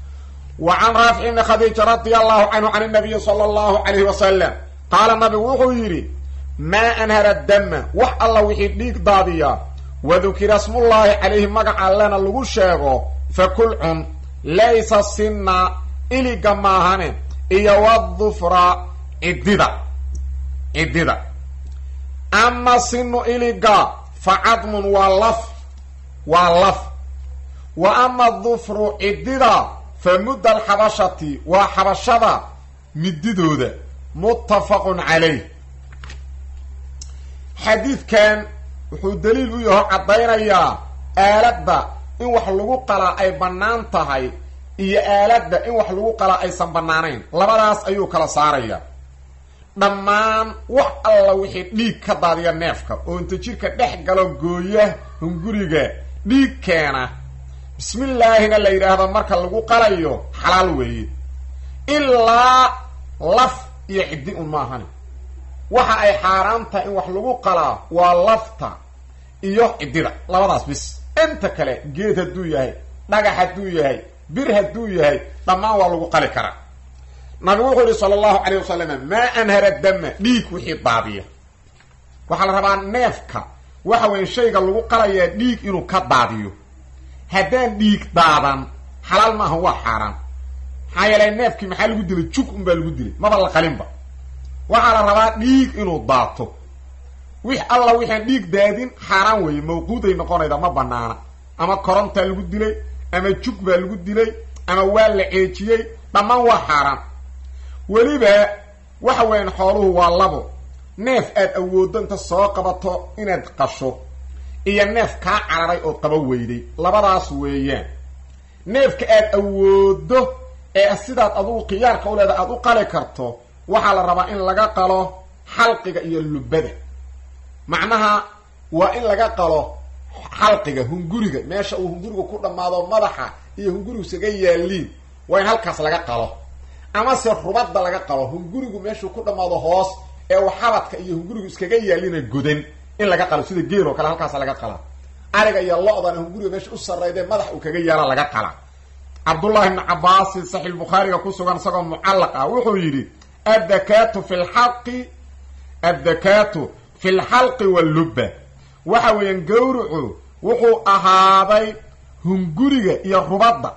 wa can raafic ibni khadiija radia allahu canhu can nabiyi sala allahu calayhi wasalam qaala nabigu wuxuu yidhi maa anhara dama wax alla wixii dhiig daadiya wadukira smullaahi calayhi magaca allena lagu sheego fakul cun laysa sinna iliga maahane iyo wadufra ciddida ciddida ama sinu iliga fa cadmun waa laf waa laf wa ama dufru ciddida fa mudda alxabashati waa xabashada mididooda muttafaqun calayh xadiidkan wuxuu daliil u yaho caddaynayaa aaladda in wax lagu qalaa ay bannaan tahay iyo aaladda in wax lagu qalaa aysan bannaanayn labadaas ayuu kala saaraya dhammaan wax alla wixii dhiig ka daadiya neefka oo inta jidhka dhex galo gooya hunguriga dhiig keena bismillaahina la yidhaahdo marka lagu qalayo xalaal weeye ilaa laf iyo ciddi un maahani waxa ay xaaraan tahay in wax lagu qalaa waa lafta iyo ciddida labadaas bis inta kale geed hadduu yahay dhagax hadduu yahay bir hadduu yahay dhammaan waa lagu qali karaa nabigu wuxuu yihi sala allahu calayh wasalam maa anhara dama dhiig wixii daadiya waxaa la rabaa neefka waxa weya shayga lagu qalayaa dhiig inuu ka daadiyo haddaan dhiig daadan xalaal maaha waa xaaraan maxaa yeelay neefkii maxaa lagu dilay jug un baa lagu dilay maba la qalinba waxaa la rabaa dhiig inuu daato wix alla wixaan dhiig daadin xaaraan weeye mawquuday noqonayda ma banaana ama korontaa lagu dilay ama jug baa lagu dilay ama waa la ceejiyey dhammaan waa xaaraan weliba waxa weeyaan xooluhu waa labo neef aad awooddo inta soo qabato inaad qasho iyo neef kaa cararay ood qaba weyday labadaas weeyaan neefka aad awooddo ee sidaad adugu khiyaarka u leeda aada u qali karto waxaa la rabaa in laga qalo xalqiga iyo lubada macnaha waa in laga qalo xalqiga hunguriga meesha uu hungurigu ku dhammaado madaxa iyo hungurigu isaga yaaliin waa in halkaas laga qalo amase rubadda laga qalo hungurigu meeshuu ku dhammaado hoos ee uu xabadka iyo hungurigu iskaga yaalina godan in laga qalo sida geel oo kale halkaas laga qala ariga iyo lo-dana hunguriga meesha u sarrayde madax uu kaga yaala laga qala cabdullahi ibni cabaasin saxiix bukhaariga ku sugan isagoo mucallaq ah wuxuu yidhi addakaatu fi lxaqi addakaatu fi lxalqi wallubba waxa weeyaan gawrucu wuxuu ahaaday hunguriga iyo rubadda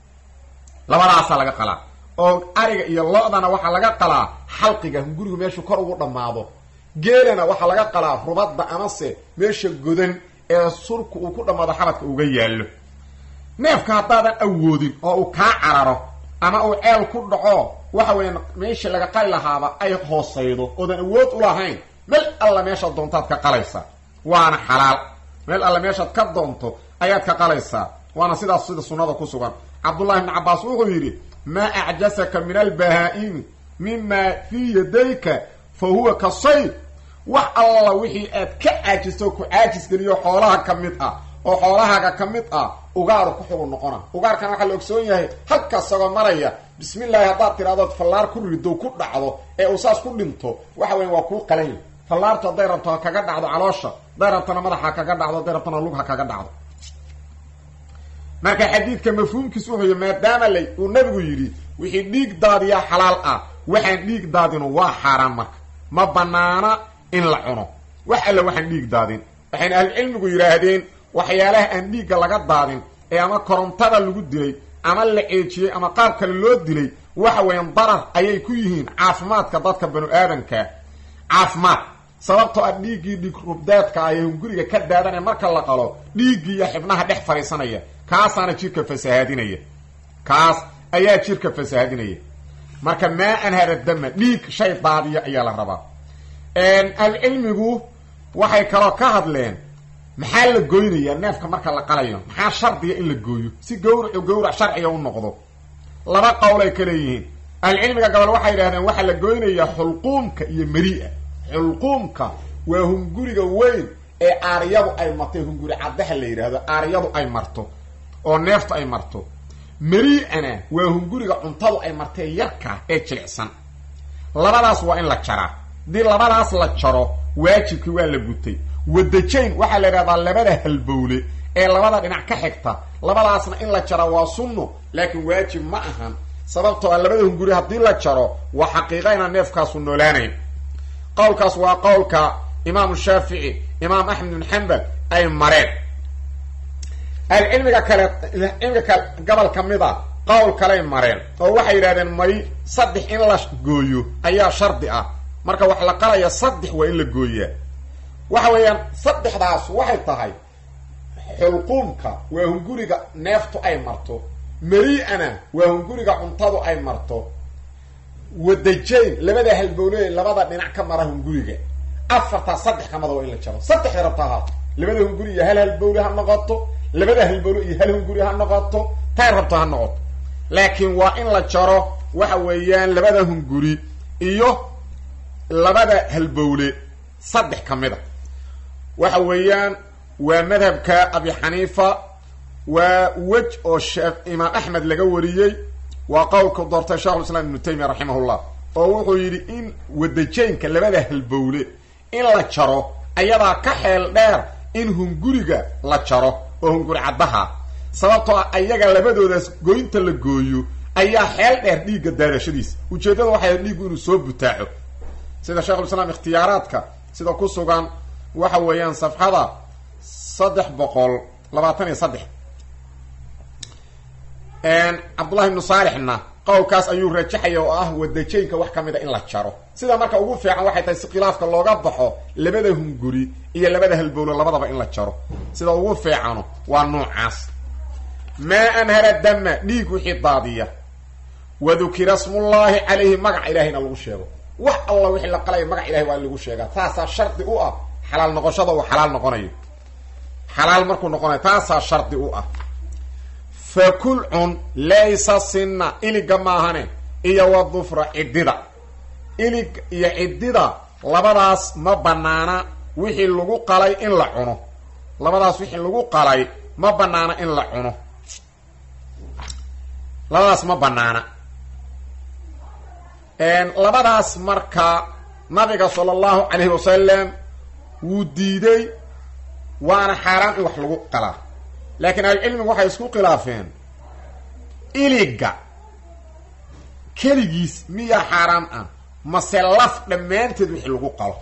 labadaasaa laga qalaa oo ariga iyo lo-dana waxaa laga qalaa xalqiga hungurigu meeshuu kor ugu dhammaado geelana waxaa laga qalaa rubadda amase meesha godan ee surku uu ku dhammaado xabadka uga yaallo neefka haddaadan awoodin oo uu kaa cararo ama uu ceel ku dhaco waxa weeyaan meeshii laga qali lahaaba ay hoosaydo oodan awood u lahayn meel alla meeshaad doontaad ka qalaysaa waana xalaal meel alla meeshaad ka doonto ayaad ka qalaysaa waana sidaas sida sunnada ku sugan cabdullahi ibni cabbaas wuxuu yidhi maa acjasaka min albahaa-imi mima fii yadayka fa huwa ka sayd wax alla wixii aad ka caajisto ku caajis geliyo xoolaha ka mid ah oo xoolahaaga ka mid ah ugaaru ku xugun noqona ugaarkana waxaa la ogsoon yahay halkaas sagoo maraya bismillaahi haddaad tidhahdood fallaar ku rido ku dhacdo ee uu saas ku dhinto waxa weya waa kuu qalanya fallaartu hadday rabto ha kaga dhacdo caloosha hadday rabtona madaxa ha kaga dhacdo hadday rabtona lug ha kaga dhacdo marka xadiidka mafhuumkiis wuxuu yii maadaama la uu nabigu yidhi wixii dhiig daadiyaa xalaal ah waxaan dhiig daadinu waa xaaraan marka ma banaana in la cuno wax alle waxaan dhiig daadin waxayna ahlucilmigu yidhaahdeen waxyaalaha aan dhiigga laga daadin ee ama korontada lagu dilay ama la ceejiyey ama qaab kale loo dilay waxa weeyaan darar ayay ku yihiin caafimaadka dadka banu aadamka caafimaad sababtoo ah dhiiggii dhiig rubdaadka ah ee hunguriga ka daadanaya marka la qalo dhiiggii iyo xibnaha dhex fadhiisanaya kaasaana jirka fasahaadinaya kaas ayaa jirka fasahaadinaya marka maa anhara dama dhiig shay daadiya ayaa la rabaa ahlucilmigu waxay kaloo ka hadleen maxaa la goynayaa neefka marka la qalayo maxaa shardiga in la gooyo si gawracu gawrac sharciga u noqdo laba qowlay ka leeyihiin ahlucilmiga gobol waxay yidhahdeen waxaa la goynayaa xulquumka iyo meri'a xulquumka waa hunguriga weyn ee aaryadu ay martay hunguri caddaha la yidhaahdo aaryadu ay marto oo neeftu ay marto meri-ana waa hunguriga cuntadu ay martay yarka ee jilicsan labadaas waa in la jaraa haddii labadaas la jaro waajibkii waa la gutay wadajayn waxaa la yidhahdaa labada halbowle ee labada dhinac ka xigta labadaasna in la jara waa sunno laakiin waajib ma ahan sababtoo a labada hunguri haddii la jaro waa xaqiiqa inaan neefkaasu noolaanayn qowlkaas waa qowlka imaamu shaafici imaam axmed bin xambal ay mareen ahlucilmiga kale cilmiga kale gobol ka mid a qowl kaley mareen oo waxay yidhahdeen may saddex in la gooyo ayaa shardi ah marka wax la qalaya saddex waa in la gooyaa waxa weeyaan saddexdaas waxay tahay xulquumka waa hunguriga neeftu ay marto mari-ana waa hunguriga cuntadu ay marto wadajayn labada halbowle labada dhinac ka mara hunguriga afartaa saddex kamada waa in la jaro saddexda rabta ahaato labada hunguri iyo hal halbowle ha noqoto labada halbowle iyo hal hunguri ha noqoto tay rabto ha noqoto laakiin waa in la jaro waxa weeyaan labada hunguri iyo labada halbowle saddex ka mid a waxa weeyaan waa madhabka abi xaniifa waa wej oo shee imaam axmed laga wariyey waa qowlka doortay shekhulislaam ibnu taymiya raximahullah oo wuxuu yidhi in wadajaynka labada halbowle in la jaro ayadaa ka xeel dheer in hunguriga la jaro oo hunguri caddaha sababtoo ah ayaga labadoodaas goynta la gooyo ayaa xeel dheer dhiigga daadashadiisa ujeeddada waxay dhiiggu inuu soo butaaco sida sheekhulislaam ikhtiyaaraadka sida ku sugan waxa weeyaan safxada saddex boqol labaatan iyo saddex cabdullahi ibnu saalixna qowlkaas ayuu rajaxaya oo ah wadajaynka wax ka mid a in la jaro sida marka ugu fiican waxay tahay si khilaafka looga baxo labada hunguri iyo labada halbowlo labadaba in la jaro sida ugu fiicano waa noocaas maa anhara dama dhiig wixii daadiya wadukira smullaahi calayhi magaca ilahayna lagu sheego wax alla wixii la qalaya magac ilahay waa in lagu sheegaa taasaa shardi u ah xalaal noqoshada uu xalaal noqonayo xalaal markuu noqonayo taasaa shardi u ah fakul cun laysa sinna iliga maahane iyo wa dufra ciddida ilig iyo ciddida labadaas ma banaana wixii lagu qalay in la cuno labadaas wixii lagu qalay ma banaana in la cuno labadaas ma banaana labadaas marka nabiga sala allahu calayhi wasalam wuu diiday waana xaaraan in wax lagu qalaa laakiin ahlucilmigu waxay isku khilaafeen iliga keligiis miyaa xaaraan ah mase laf dhammaanteed wixii lagu qalo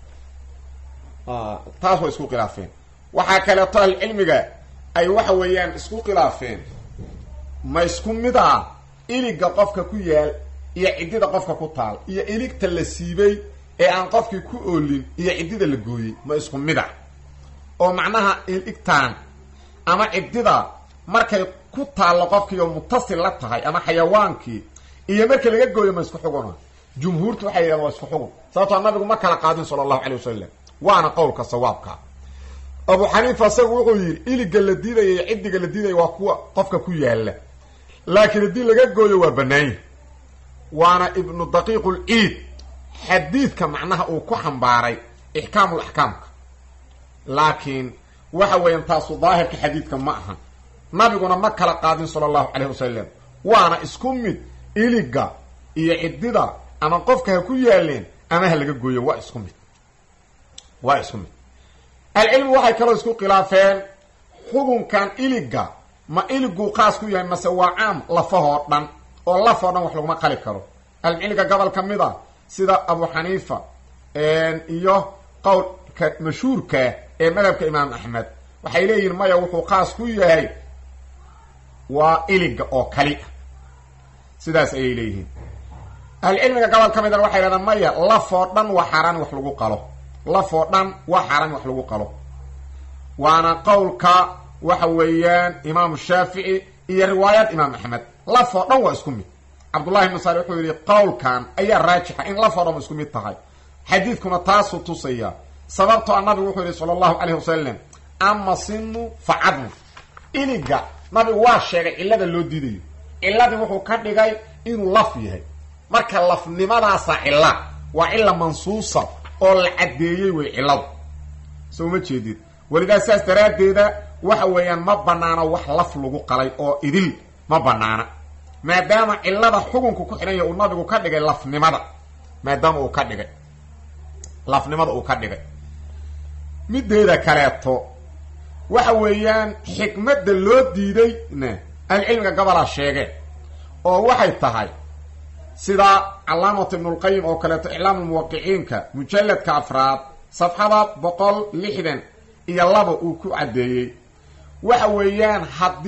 taas way isku khilaafeen waxaa kaleeto ahlucilmiga ay waxa weeyaan isku khilaafeen ma isku mid ah iliga qofka ku yaal iyo ciddida qofka ku taal iyo iligta la siibay ee aan qofkii ku oolin iyo ciddida la gooyey ma isku mid a oo macnaha iligtaan ama ciddida markay ku taallo qofkiioo mutasil la tahay ama xayawaankii iyo marka laga gooyo ma isku xuguna jumhuurtu waxay yidhahdeen waa isku xugun sababtoo nabigu ma kala qaadin sala allahu calay wasalam waana qowlka sawaabka abu xaniifa isagu wuxuu yidhi iliga la diidaya iyo ciddiga la diidaya waa kuwa qofka ku yaalla laakiin haddii laga gooyo waa banaanya waana ibnu daqiiq lciid xadiidka macnaha uu ku xambaaray ixkaamul axkaamka laakiin waxa weeyaan taasu daahirka xadiidka ma aha nabiguna ma kala qaadin sala allahu calayh wasalam waana isku mid iliga iyo ciddida ama qofka ha ku yaaleen ama ha laga gooyo waa isku mid waa isku mid alcilmi waxay kaloo isku khilaafeen xukunkan iliga ma iliguu qaas ku yahay mase waa caam lafahoo dhan oo lafoo dhan wax laguma qali karo alcilmiga gobol ka mid a sida abu xaniifa iyo qowlka mashhuurka ee madhabka imaam axmed waxay leeyihin maya wuxuu qaas ku yahay waa iliga oo kali ah sidaas ayay leeyihiin ahlucilmiga gobol ka midana waxay hahdaan maya lafoo dhan waa xaaraan wax lagu qalo lafoo dhan waa xaaraan wax lagu qalo waana qowlka waxa weeyaan imaamu shaafici iyo riwaayad imaam axmed lafoo dhan waa isku mid cabdullahi ibnu saali wuxuu yidhi qowlkan ayaa raajixa in lafoo dhan isku mid tahay xadiidkuna taasuu tusaya sababtoo a nabigu wuxuu yihi sala allahu calayh wasalam ama sinu fa cadmu iliga nabigu waa sheegay cillada loo diidayo cilladii wuxuu ka dhigay inuu laf yahay marka lafnimadaasa cilla waa cilla mansuusa oo la caddeeyey wey cilladu soo ma jeedid welidaa sidaas daraaddeeda waxa weeyaan ma banaana wax laf lagu qalay oo idil ma banaana maadaama cillada xukunka ku xidhanya uu nabigu ka dhigay lafnimada maadaama uu ka dhigay lafnimada uu ka dhigay mideeda kaleeto waxa weeyaan xikmadda loo diidayna ahlucilmiga gobolaa sheegeen oo waxay tahay sida calaamatu ibnulqayim oo kaleeto iclaamulmuwaqiciinka mujalladka afraad safxada boqol lixdan iyo laba uu ku caddeeyey waxa weeyaan haddii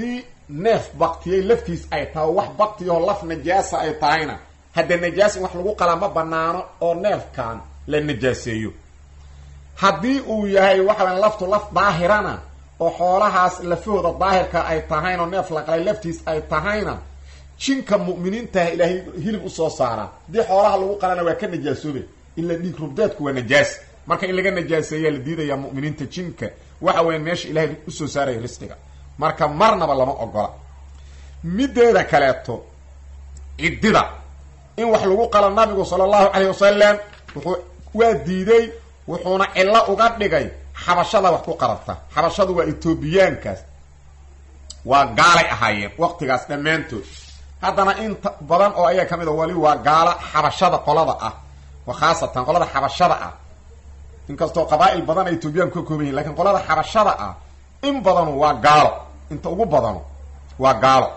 neef baktiyey laftiis ay tahay oo wax baktiyoo laf najaasa ay tahayna haddee najaas in wax lagu qalaa ma banaano oo neefkan la najaaseeyo haddii uu yahay waxaweya laftu laf daahirana oo xoolahaas lafahooda daahirka ay tahayna oo neef la qalay laftiis ay tahayna jinka mu'miniintaha ilaahay hilib usoo saaraa haddii xoolaha lagu qalana waa ka najaasoobe ila dhiig rubdeedku waa najaas marka in laga najaaseeyaa la diidayaa mu'miniinta jinka waxa weya meesha ilaahay usoo saaraya risqiga marka marnaba lama ogola mideeda kaleeto ciddida in wax lagu qalo nabigu sala allahu calayh wasalam wuxuu waa diiday wuxuuna cillo uga dhigay xabashada wax ku qarabta xabashadu waa etoobiyaankaas waa gaalay ahaayeen waqtigaas dhammaantood haddana inta badan oo ayaa ka mid a wali waa gaalo xabashada qolada ah khaasatan qolada xabashada ah inkastoo qabaa'il badan ay etoobiyaanku ka kooban yihin lakin qolada xabashada ah in badanu waa gaalo inta ugu badanu waa gaalo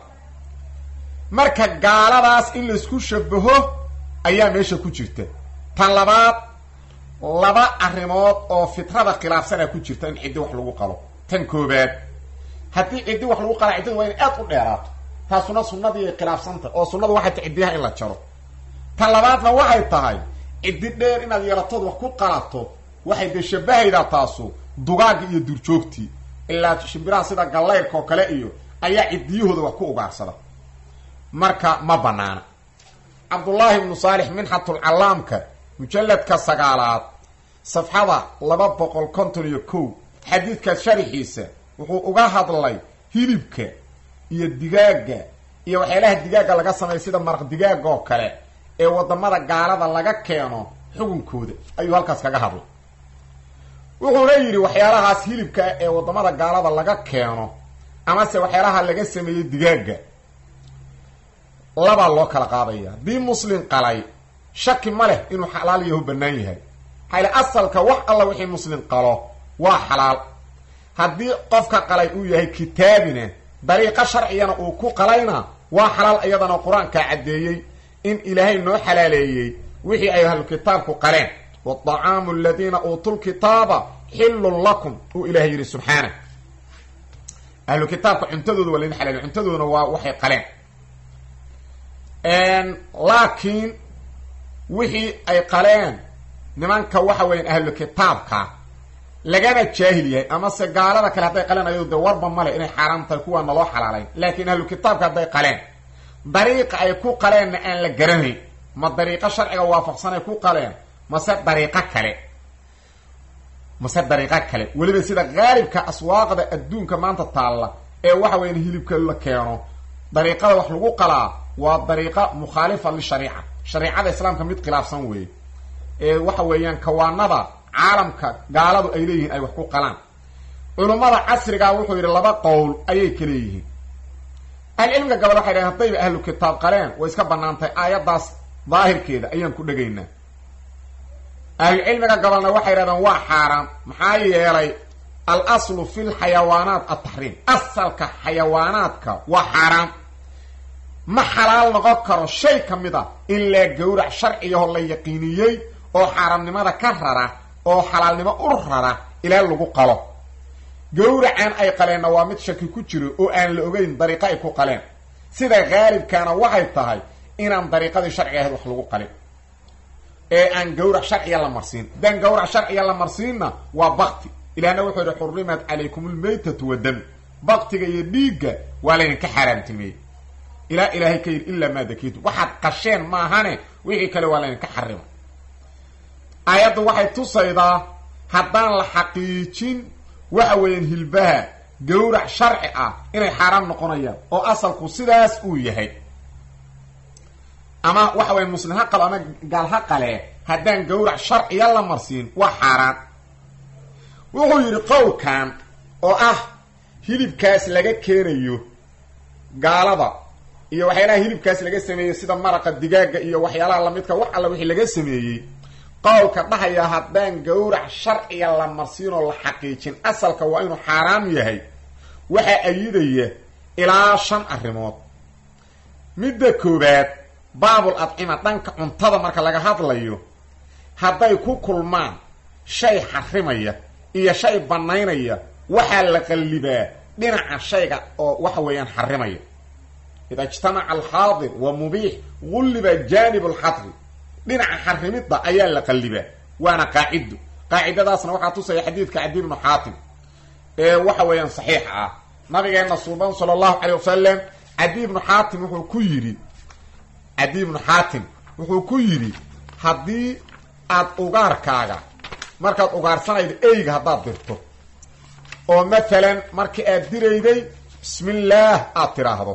marka gaaladaas in laisku shabaho ayaa meesha ku jirta tan labaad laba arrimood oo fitrada khilaafsanaa ku jirta in ciddi wax lagu qalo tan koobaad haddii ciddi wax lagu qalaa ciddida waa inay aad u dheeraato taasuna sunnadii ay khilaafsantah oo sunnadu waxay tahay ciddiyaha in la jaro tan labaadna waxay tahay ciddi dheer inaad yeelatood wax ku qalato waxay dee shabahaydaa taasu dugaagga iyo duurjoogtii ilaa shimbiraha sida gallayrka oo kale iyo ayaa ciddiyahooda wax ku ugaarsada marka ma banaana cabdullaahi ibnu saalix minxatulcallaamka mujalladka sagaalaad safxada laba boqol konton iyo kow xadiidkaas sharaxiisa wuxuu uga hadlay hilibka iyo digaagga iyo waxyaalaha digaagga laga sameeya sida maraq digaagga oo kale ee wadamada gaalada laga keeno xukunkooda ayuu halkaas kaga hadlay wuxuuna yidhi waxyaalahaas hilibka ee wadamada gaalada laga keeno amase waxyaalaha laga sameeyey digaagga labaa loo kala qaadaya haddii muslim qalay shaki ma leh inuu xalaal yahu bannaan yahay maxayle asalka wax alla wixii muslim qalo waa xalaal haddii qofka qalay uu yahay kitaabina dariiqo sharcigana uu ku qalayna waa xalaal iyadana qur-aankaa caddeeyey in ilaahay noo xalaaleeyey wixii ay ahlu kitaabku qaleen waطacaamu aladiina uutuu lkitaaba xillun lakum uu ilahay yidhi subxaana ahlu kitaabka cuntadooda waa laydin xalaaliy cuntadoodana waa waxay qaleen laakiin wixii ay qaleen nimanka waxa weeyaan ahlu kitaabka lagana jaahil yahay amase gaalada kale hadday qaleen ayado de warba male inay xaaraam tahay kuwaana loo xalaalayn laakiin ahlu kitaabka hadday qaleen dariiqa ay ku qaleenna aan la garanayn ma dariiqo sharciga waafaqsanay ku qaleen mase dariiqo kale mase dariiqo kale weliba sida qaalibka aswaaqda adduunka maanta taalla ee waxa weeyaan hilibka la keeno dariiqada wax lagu qalaa waa dariiqa mukhaalifa lishariica shariicada islaamka mid khilaafsan weeye ee waxa weeyaan kawaanada caalamka gaaladu ay leeyihiin ay wax ku qalaan culummada casrigaa wuxuu yidhi laba qowl ayay ka leeyihiin ahlucilmiga gabal waxay dhahen haddayba ahlu kitaab qaleen way iska banaantahay aayaddaas daahirkeeda ayaan ku dhegaynaa ahlucilmiga gabalna waxay dhahdeen waa xaaraam maxaa yeelay al aslu fi lxayawaanaat altaxriim asalka xayawaanaadka waa xaaraam ma xalaal noqon karo shay ka mid a in laa gawrac sharciyaho la yaqiiniyey oo xaaraamnimada ka rara oo xalaalnimo u rara ilaa lagu qalo gawracan ay qaleenna waa mid shaki ku jiro oo aan la ogeyn dariiqo ay ku qaleen sida haalibkaana waxay tahay inaan dariiqadii sharciga ahayd wax lagu qalin ee aan gawrac sharciya la marsiin haddaan gawrac sharciya la marsiinna waa bakti ilahna wuxuu yihi xurimat calaykum lmaytatu wadami baktiga iyo dhiigga waa laydinka xaaraamtimeeyey ilaa ilaahay ka yidhi ilaa maa dakiitum waxaad qasheen maahane wixii kale waa laydinka xarima aayaddu waxay tusaydaa haddaan la xaqiijin waxa weeyaan hilbaha gawrac sharci ah inay xaaraam noqonayaan oo asalku sidaas uu yahay ama waxa weya muslim ha qalo ama gaal ha qalee haddaan gawrac sharciya la marsiin waa xaaraan wuxuu yidhi qowlkan oo ah hilibkaas laga keenayo gaalada iyo waxyaalaha hilibkaas laga sameeyey sida maraqa digaaga iyo waxyaalaha lamidka wax alla wixii laga sameeyey qowlka dhahaya haddaan gawrac sharciga la marsiin oo la xaqiijin asalka waa inuu xaaraam yahay waxaa ayidaya ilaa shan arrimood midda koowaad baabul adcima dhanka cuntada marka laga hadlayo hadday ku kulmaan shay xarimaya iyo shay bannaynaya waxaa la qallibaa dhinaca shayga oo waxa weeyaan xarimaya ida ijtamaca alxaadir wa mubiix gulliba jaanib alxadri dhinaca xarimidda ayaa la qallibaa waana qaacido qaacidadaasna waxaa tusaya xadiidka cadi ibnu xaatim ee waxa weeyaan saxiixa ah nabigeena suuban sala allahu calay wasalam cadi ibnu xaatim wuxuu ku yidhi cadi ibnu xaatim wuxuu ku yidhi haddii aad ugaarkaaga markaad ugaarsanaydo eyga haddaad dirto oo maalan markii aad dirayday bismillaah aad tidhaahdo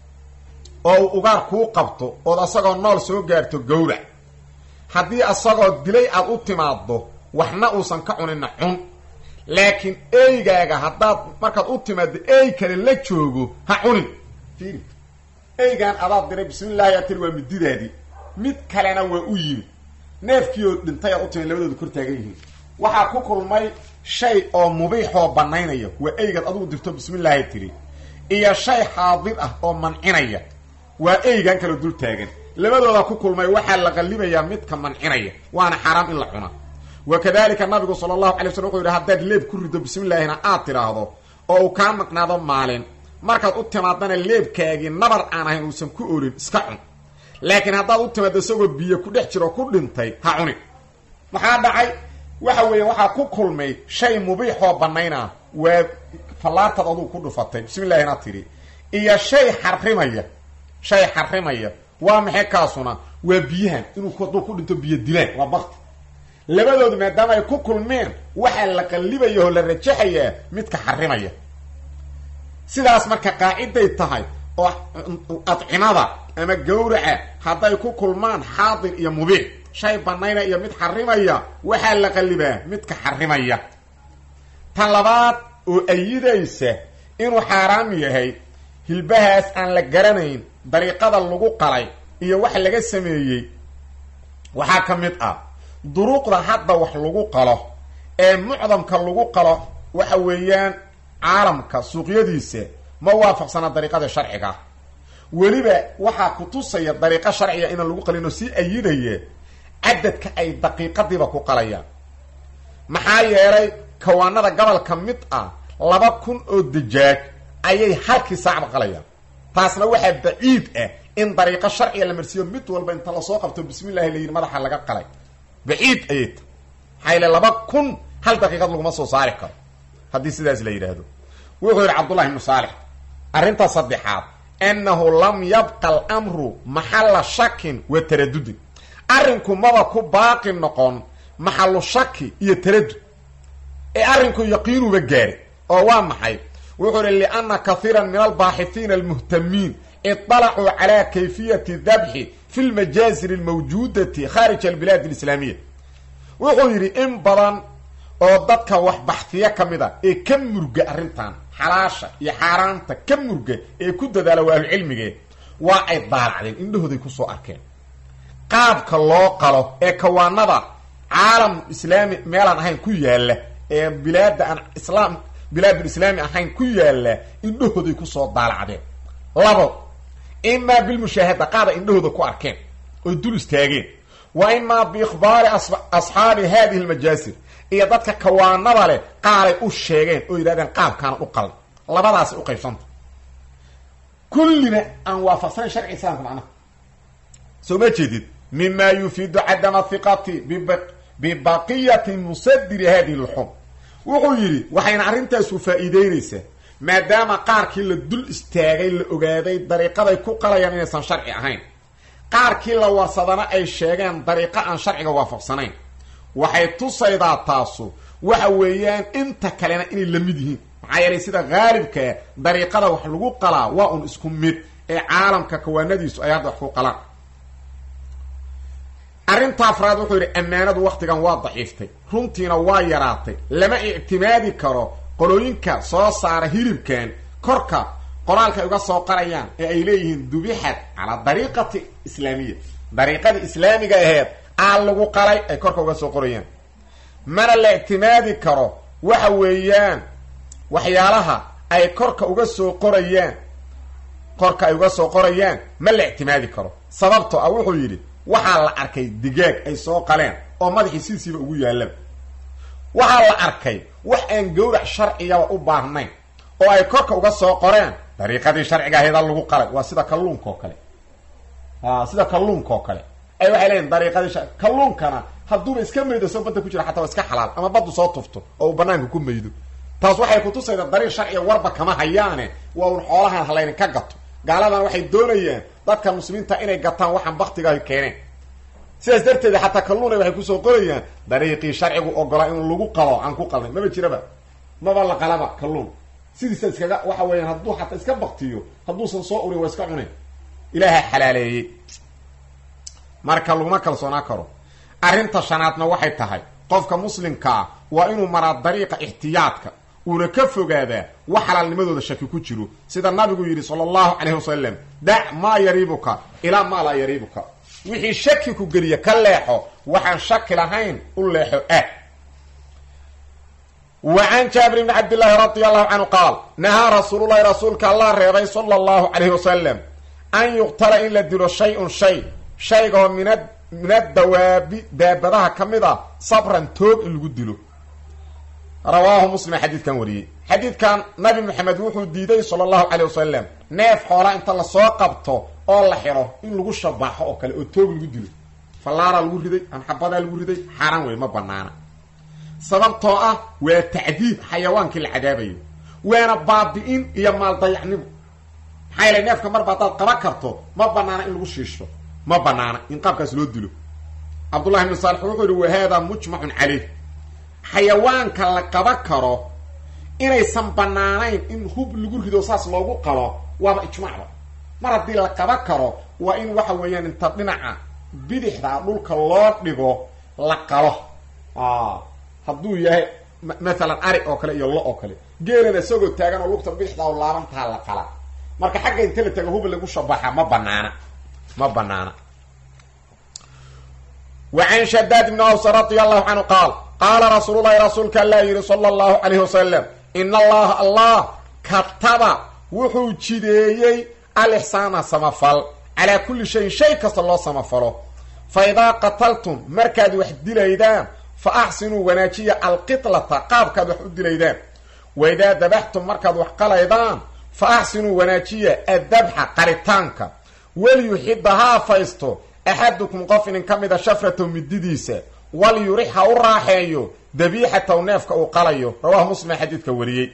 oo uu ugaar kuu qabto ood asagoo nool soo gaarto gowrac haddii asagoo dilay aad u timaaddo waxna uusan ka cunina cun laakiin eygaaga haddaad markaad u timaaddo ey kale la joogo ha cunin fiiri eygaan adaad diray bismillahi aad tiri waa mididaadii mid kalena waa u yimi neefkiioo dhintay aad u timid labadooda kor taagan yihiin waxaa ku kulmay shay oo mubiixoo banaynaya waa eygaad adugu dirto bismillaahi tiri iyo shay xaadir ah oo mancinaya waa eygan kaloo dul taagan labadooda ku kulmay waxaa la qallibayaa midka mancinaya waana xaaraam in la cuna wa kadalika nabigu sala allahu alay slam wuxuu yidhi haddaad leeb ku rido bismillaahina aad tidhaahdo oo uu kaa maqnaado maalin markaad u timaadana leebkaagii nabar aan ahayn uusan ku oolin iska cun laakiin haddaad u timaaddo isagoo biyo ku dhex jiro ku dhintay ha cuni maxaa dhacay waxa weeya waxaa ku kulmay shay mubiixoo banaynaa waa fallaartaad adugu ku dhufatay bismillahina tidhi iyo shay xarimaya shay xarimaya waa maxay kaasuna waa biyahan inuu hadduu ku dhinto biyo dilaan waa bakti labadoodu maadaama ay ku kulmeen waxaa la qallibaya oo la rajaxayaa midka xarimaya sidaas marka qaaciday tahay oo adcimada ama gawraca hadday ku kulmaan xaadir iyo mubiic shay banaynaya iyo mid xarimaya waxaa la qallibaa midka xarimaya tan labaad oo ayidaysa inuu xaaraam yahay hilbahaas aan la garanayn dariiqada lagu qalay iyo wax laga sameeyey waxaa ka mid ah duruuqda hadda wax lagu qalo ee mucdamka lagu qalo waxa weeyaan caalamka suuqyadiisa ma waafaqsana dariiqada sharciga weliba waxaa ku tusaya dariiqo sharciga inaan lagu qalin oo sii ayidaya cadadka ay daqiiqadiiba ku qalayaan maxaa yeelay kawaanada gobolka mid ah laba kun oo dajaaj ayay halkii saacba qalayaan taasna waxaa baciid ah in dariiqo sharciga la marsiiyo mid walba inta lasoo qabto bismillahi la yidhi madaxa laga qalay baciid ayay ta maxaa yele laba kun hal daqiiqad laguma soo saari karo haddii sidaas la yidhaahdo wuxuu yidhi cabdullahi ibnu saalix arrinta saddexaad annahu lam yabqa almru maxalla shakin wa taradudin arrinku maba ku baaqi noqon maxalu shaki iyo taradud ee arrinku yaqiinuba gaari oo waa maxay wuxuu ihi lianna kahiira min albaaxihiina almuhtamiin iطalacuu calaa kayfiyati dabxi fi lmajaazir almawjuudati khaarij albilaad alislaamiya wuxuu yidhi in badan oo dadka wax baxfiya ka mid a ee ka murga arrintan xalaasha iyo xaaraanta ka murga ee ku dadaala waa ahlucilmige waa ay daalacdeen indhahooday kusoo arkeen qaabka loo qalo ee kawaanada caalam islaami meelaan ahayn ku yaalla ee bilaada aan islaam bilaadulislaami ahayn ku yaalla indhahooday kusoo daalacdeen labo imaa bilmushaahada qaada indhahooda ku arkeen oy dul istaageen wa imaa biikhbaari asxaabi hadihi lmajaasir iyo dadka kawaanada leh qaaray u sheegeen oo yidhahdeen qaabkaana u qalay labadaasay u qaybsanta kullina aan waafaqsanayn sharci islaamka macnaha soo ma jeedid mima yufiidu cadama hiqati bibaqiyati musadiri hadihi lxum wuxuu yidhi waxayna arrintaasu faa'iideynaysaa maadaama qaarkii la dul istaagay la ogaaday dariiqaday ku qalayaan inaysan sharci ahayn qaarkii la warsadana ay sheegeen dariiqo aan sharciga waafaqsanayn waxay tusaydaa taasu waxa weeyaan inta kalena inay la mid yihiin maxaa yeelay sida haalibkaa dariiqada wax lagu qalaa waa un isku mid ee caalamka kawaanadiisu ay hadda wax ku qalaan arrinta afraad wuxuu yidhi ammaanadu waktigan waa daciiftay runtiina waa yaraatay lama ictimaadi karo qolooyinka soo saara hilibkan korka qoraalka ay uga soo qarayaan ee ay leeyihiin dubixad calaa dariiqati islaamiya dariiqadii islaamiga aheed aa lagu qalay ay korka uga soo qorayaan mana la ictimaadi karo waxa weeyaan waxyaalaha ay korka uga soo qorayaan korka ay uga soo qorayaan ma la ictimaadi karo sababtoo ah wuxuu yidhi waxaa la arkay digaag ay soo qaleen oo madaxii sidiisiiba ugu yaalaba waxaa la arkay wax aan gawrac sharcigaba u baahnayn oo ay korka uga soo qoreen dariiqadii sharciga ahaydal lagu qalay waa sida kalluunka oo kale a sida kalluunka oo kale ay waxay leeyihin dariiqadii sha kalluunkana hadduuba iska maydo soo badda ku jira xataa waa iska xalaal ama baddu soo tufto oo uu banaanka ku maydo taas waxay kutusayda dariiq sharciga warba kama hayaane waa un xoolahan halaynin ka gato gaaladan waxay doonayaan dadka muslimiinta inay gataan waxaan baktigaah keeneen sidaas darteed xataa kalluuna waxay kusoo qorayaan dariiqii sharcigu ogolaa in lagu qalo aan ku qalnay maba jiraba maba la qalaba kalluun sidiisa iskaga waxa weeyaan hadduu xataa iska baktiyo hadduusan soo urin waa iska cunen ilaaha xalaaleeyey marka laguma kalsoonaa karo arrinta shanaadna waxay tahay qofka muslimkaa waa inuu maraa dariiqa ixtiyaadka uuna ka fogaadaa wax xalaalnimadooda shaki ku jiro sida nabigu yidhi sala allahu calayhi wasalam dac maa yariibuka ilaa maa laa yariibuka wixii shaki ku geliya ka leexo waxaan shaki lahayn u leexo ah wa can jaabir bni cabdillaahi radi allahu canhu qaal nahaa rasuululahi rasuulka allah reebay sala allahu calayhi wasalam an yuqtala in la dilo shay-un shay shaygaoo mina min adawaabi daabadaha ka mid a sabran toog in lagu dilo rawaahu muslim xadiidkan wariyey xadiidkan nabi maxamed wuxuu diiday sala allahu calay wasalam neef xoolaa inta lasoo qabto oo la xidho in lagu shabaxo oo kale oo toog lagu dilo fallaaraa lagu riday anxabadaa lagu riday xaaraan wey ma banaana sababtoo ah waa tacdiib xayawaankii la cadaabayo waana baabi-in iyo maaldayacnimo maxaa yeele neefka marba haddaad qaban karto ma banaana in lagu shiisho ma banaana in qaabkaas loo dilo cabdullahi ibnu saalix wuxuu yihi wa haadaa mujmacun caleyh xayawaanka la qaban karo inaysan banaanayn in hub lagu rido saas loogu qalo waaba ijmaacba mar haddii la qaban karo waa in waxa weeyaan inta dhinaca bidixda dhulka loo dhigo la qalo hadduu yahay mathalan ari oo kale iyo lo oo kale geelana isagoo taagan oo lugta bidixda oo laabantaha la qala marka xagga inta la taga hub lagu shabaxa ma banaana ma banaana wa can shadaad ibni aws radi allahu canhu qaal qaala rasuululahi rasuulka allaa yihi sala allahu calayhi wasalam in allaha allah kataba wuxuu jideeyey alixsaana samafal calaa kulli shayin shay kasta loo samafalo fa idaa qataltum markaad wax dilaydaan fa axsinuu wanaajiya alqitlata qaabkaad wax u dilaydaan wa idaa dabaxtum markaad wax qalaydaan fa axsinuu wanaajiya addabxa qaritaanka waliyuxida ha afaysto axadukum qof inin ka mida shafrataw mididiisa walyurix ha u raaxeeyo dabiixataw neefka uu qalayo rawahu muslim xadiidka wariyey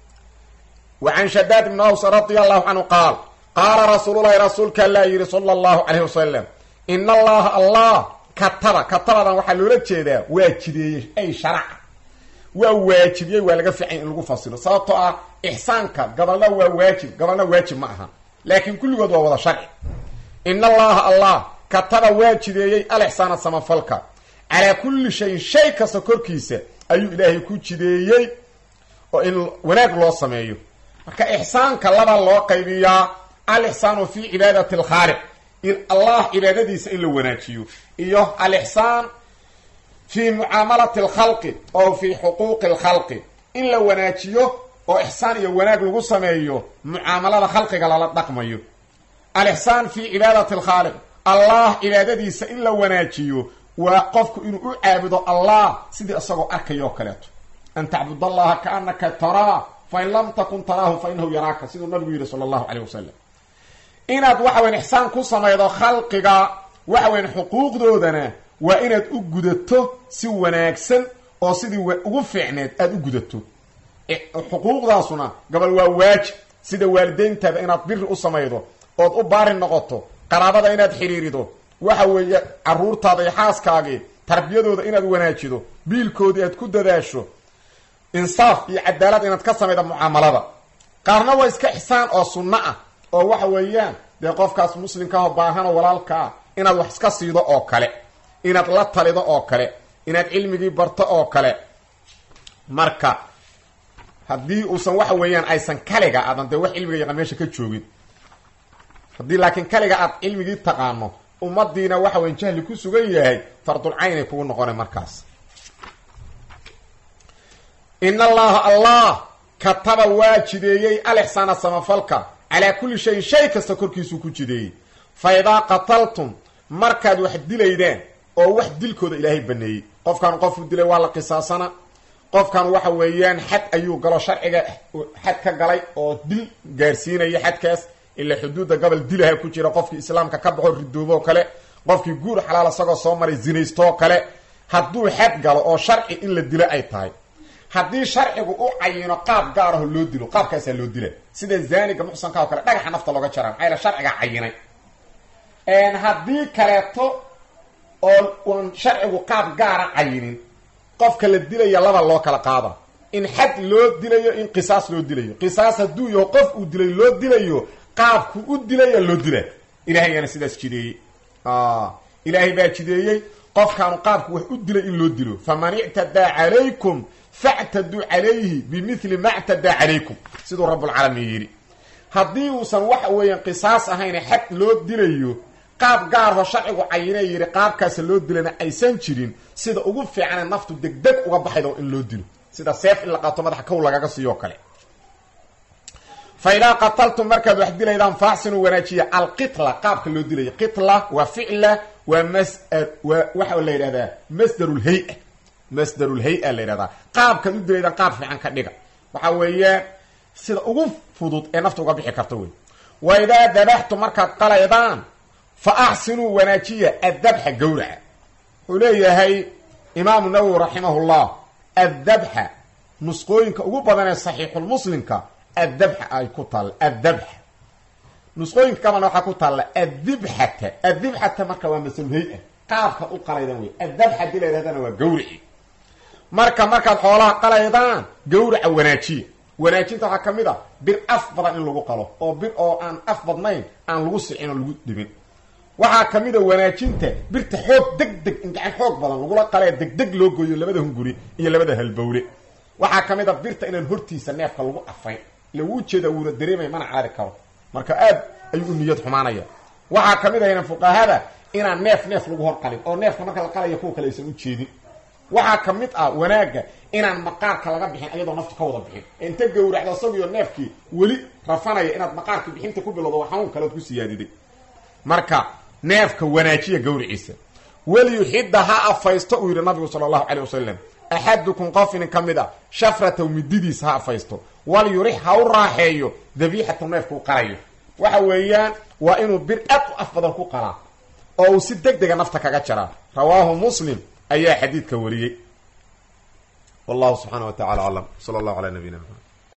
wa can shadaad ibni aws radia allahu canhu qaal qaala rasuululahi rasuulka allaa yidhi sala allahu calayhi wasalam in allaha allah kataba katabadan waxaa loola jeedaa waa jideeyey ay sharaca waa waajibiyey waa laga fiicay in lagu fasiro sababtoo ah ixsaanka gabalna waa waajib gabalna waajib ma aha laakiin kulligood waa wada sharci in allaha allah kataba waa jideeyey alixsaana samafalka calaa kulli shayin shay kasta korkiisa ayuu ilaahay ku jideeyey oo in wanaag loo sameeyo marka ixsaanka laba loo qaybiyaa alixsaanu fi cibaadati alkhaaliq in allah cibaadadiisa in la wanaajiyo iyo alixsaan fi mucaamalati alkhalqi oo fi xuquuqi alkhalqi in la wanaajiyo oo ixsaan iyo wanaag lagu sameeyo mucaamalada khalqiga lala dhaqmayo alixsaan fi cibaadati alkhaaliq allah cibaadadiisa in la wanaajiyo waa qofku inuu u caabudo allah sidii isagoo arkaya oo kaleeto an tacbud allaha kaanaka taraa fain lam takun taraahu fa inahu yaraaka siduu nabigu yidhi sala allahu caleyh wasalam inaad waxa weyan ixsaan ku samaydo khalqiga waxa weyan xuquuqdoodana waa inaad u gudato si wanaagsan oo sidii ugu fiicneed aada u gudato xuquuqdaasuna gabal waa waajib sida waalideyntaada inaad biri u samaydo ood u baari noqoto qaraabada inaad xidhiirido waxa weeye caruurtaada iyo xaaskaagii tarbiyadooda inaad wanaajido biilkoodii aad ku dadaasho insaaf iyo cadaalad inaad ka samayda mucaamalada qaarna waa iska ixsaan oo sunno ah oo waxa weeyaan dee qofkaas muslimkaahoo baahanoo walaalka ah inaad wax iska siido oo kale inaad la talido oo kale inaad cilmigii barto oo kale marka haddii uusan waxa weeyaan aysan kaliga aadan dee wax cilmiga yaqaan meesha ka joogin haddii laakiin kaliga aad cilmigii taqaano ummadiina waxa weyan jahli ku sugan yahay fardulcaynay kugu noqona markaas in allaha allah kataba waa jideeyey alixsaana samafalka calaa kulli shayin shay kasta korkiisuu ku jideeyey fa idaa qataltum markaad wax dilaydaan oo wax dilkooda ilaahay baneeyey qofkan qofuu dilay waa la qisaasana qofkan waxa weeyaan xad ayuu galo sharciga xad ka galay oo dil gaarsiinaya xadkaas ila xuduudda gobol dilaha ku jira qofkii islaamka ka baxo ridooboo kale qofkii guur xalaal isagoo soo maray zinaystoo kale hadduu xad galo oo sharci in la dilo ay tahay haddii sharcigu u cayino qaab gaar aho loo dilo qaabkaasaa loo dila sida zaaniga muxsanka oo kale dhagaxa nafta looga jaraa maxaa yaele sharciga cayinay haddii kaleeto oo uan sharcigu qaab gaara cayinin qofka la dilaya laba loo kala qaada in xad loo dilayo in qisaas loo dilayo qisaas hadduu yaho qof uu dilay loo dilayo qaabku u dilaya loo dila ilahay yaana sidaas jideeyey ilaahay baa jideeyey qofkaanu qaabku wax u dilay in loo dilo faman ictadaa calaykum factaduu calayhi bimili ma ctadaa calaykum siduu rabbulcaalamiin yidhi haddii uusan waxa weeyaan qisaas ahayne xad loo dilayo qaab gaarho sharcigu cayinee yidhi qaabkaasa loo dilana aysan jirin sida ugu fiicane naftu degdeg uga baxaydo in loo dilo sida seef in la qaato madaxa kow lagaga siiyo kale fa idaa qataltum markaad wax dilaydaan faaxsinuu wanaajiya alqitla qaabka loo dilayo qitla waa ficla waa mas waa waxa la yidhahdaa masdarulhay-a masdarulhay-a la yidhahdaa qaabkaad u dilaydaan qaab fiican ka dhiga waxa weeyaan sida ugu fudud ee nafta uga bixi karta wey wa idaa dabaxtum markaad qalaydaan fa axsinuu wanaajiya addabxa gawraca wuxuu leeyahay imaamu nawowi raximahullah addabxa nusqooyinka ugu badan ee saxiixulmuslimka addabxa ay ku taalla addabxa nusqooyinka kaban waxaa ku taalla addibxata addibxata marka waa masalulhay-a qaabka u qalaydan wey addabxa hadii la yidhahdana waa gawrici marka markaad xoolaha qalaydaan gawraca wanaajiya wanaajinta waxaa ka mid a bir af badan in lagu qalo oo bir oo aan af badnayn aan lagu sicin oo lagu dhibin waxaa ka mid a wanaajinta birta xoog deg deg in gacan xoog badan lagula qalee degdeg loo gooyo labada hunguri iyo labada halbowle waxaa ka mid a birta inaan hortiisa neefka lagu afayn lagu ujeeda wuuna dareemaya mana caari karo marka aad ayuu u niyad xumaanaya waxaa ka mid ahayna fuqahada inaan neef neef lagu hor qalin oo neefka marka la qalaya kuwa kale aysan u jeedin waxaa ka mid ah wanaagga inaan maqaarka laga bixin ayadoo nafta ka wada bixin inta gawracdo isagiyo neefkii weli rafanaya inaad maqaarkii bixinta ku bilowdo waa xanuun kaleod ku siyaadiday marka neefka wanaajiya gawriciisa waliyuxidda ha afaysto uu yidhi nabigu sala allahu calay wasalam axadukum qof inin ka mid a shafrataw mididiis ha afaysto walyurix ha u raaxeeyo dabiixataw neefka u qalayo waxa weeyaan waa inuu bir aad u af badan ku qalaa oo uu si deg dega nafta kaga jaraa rawaahu muslim ayaa xadiidka wariyey wallahu subxaana wa tacala aclam sala allahu calaa nabiyina maxamed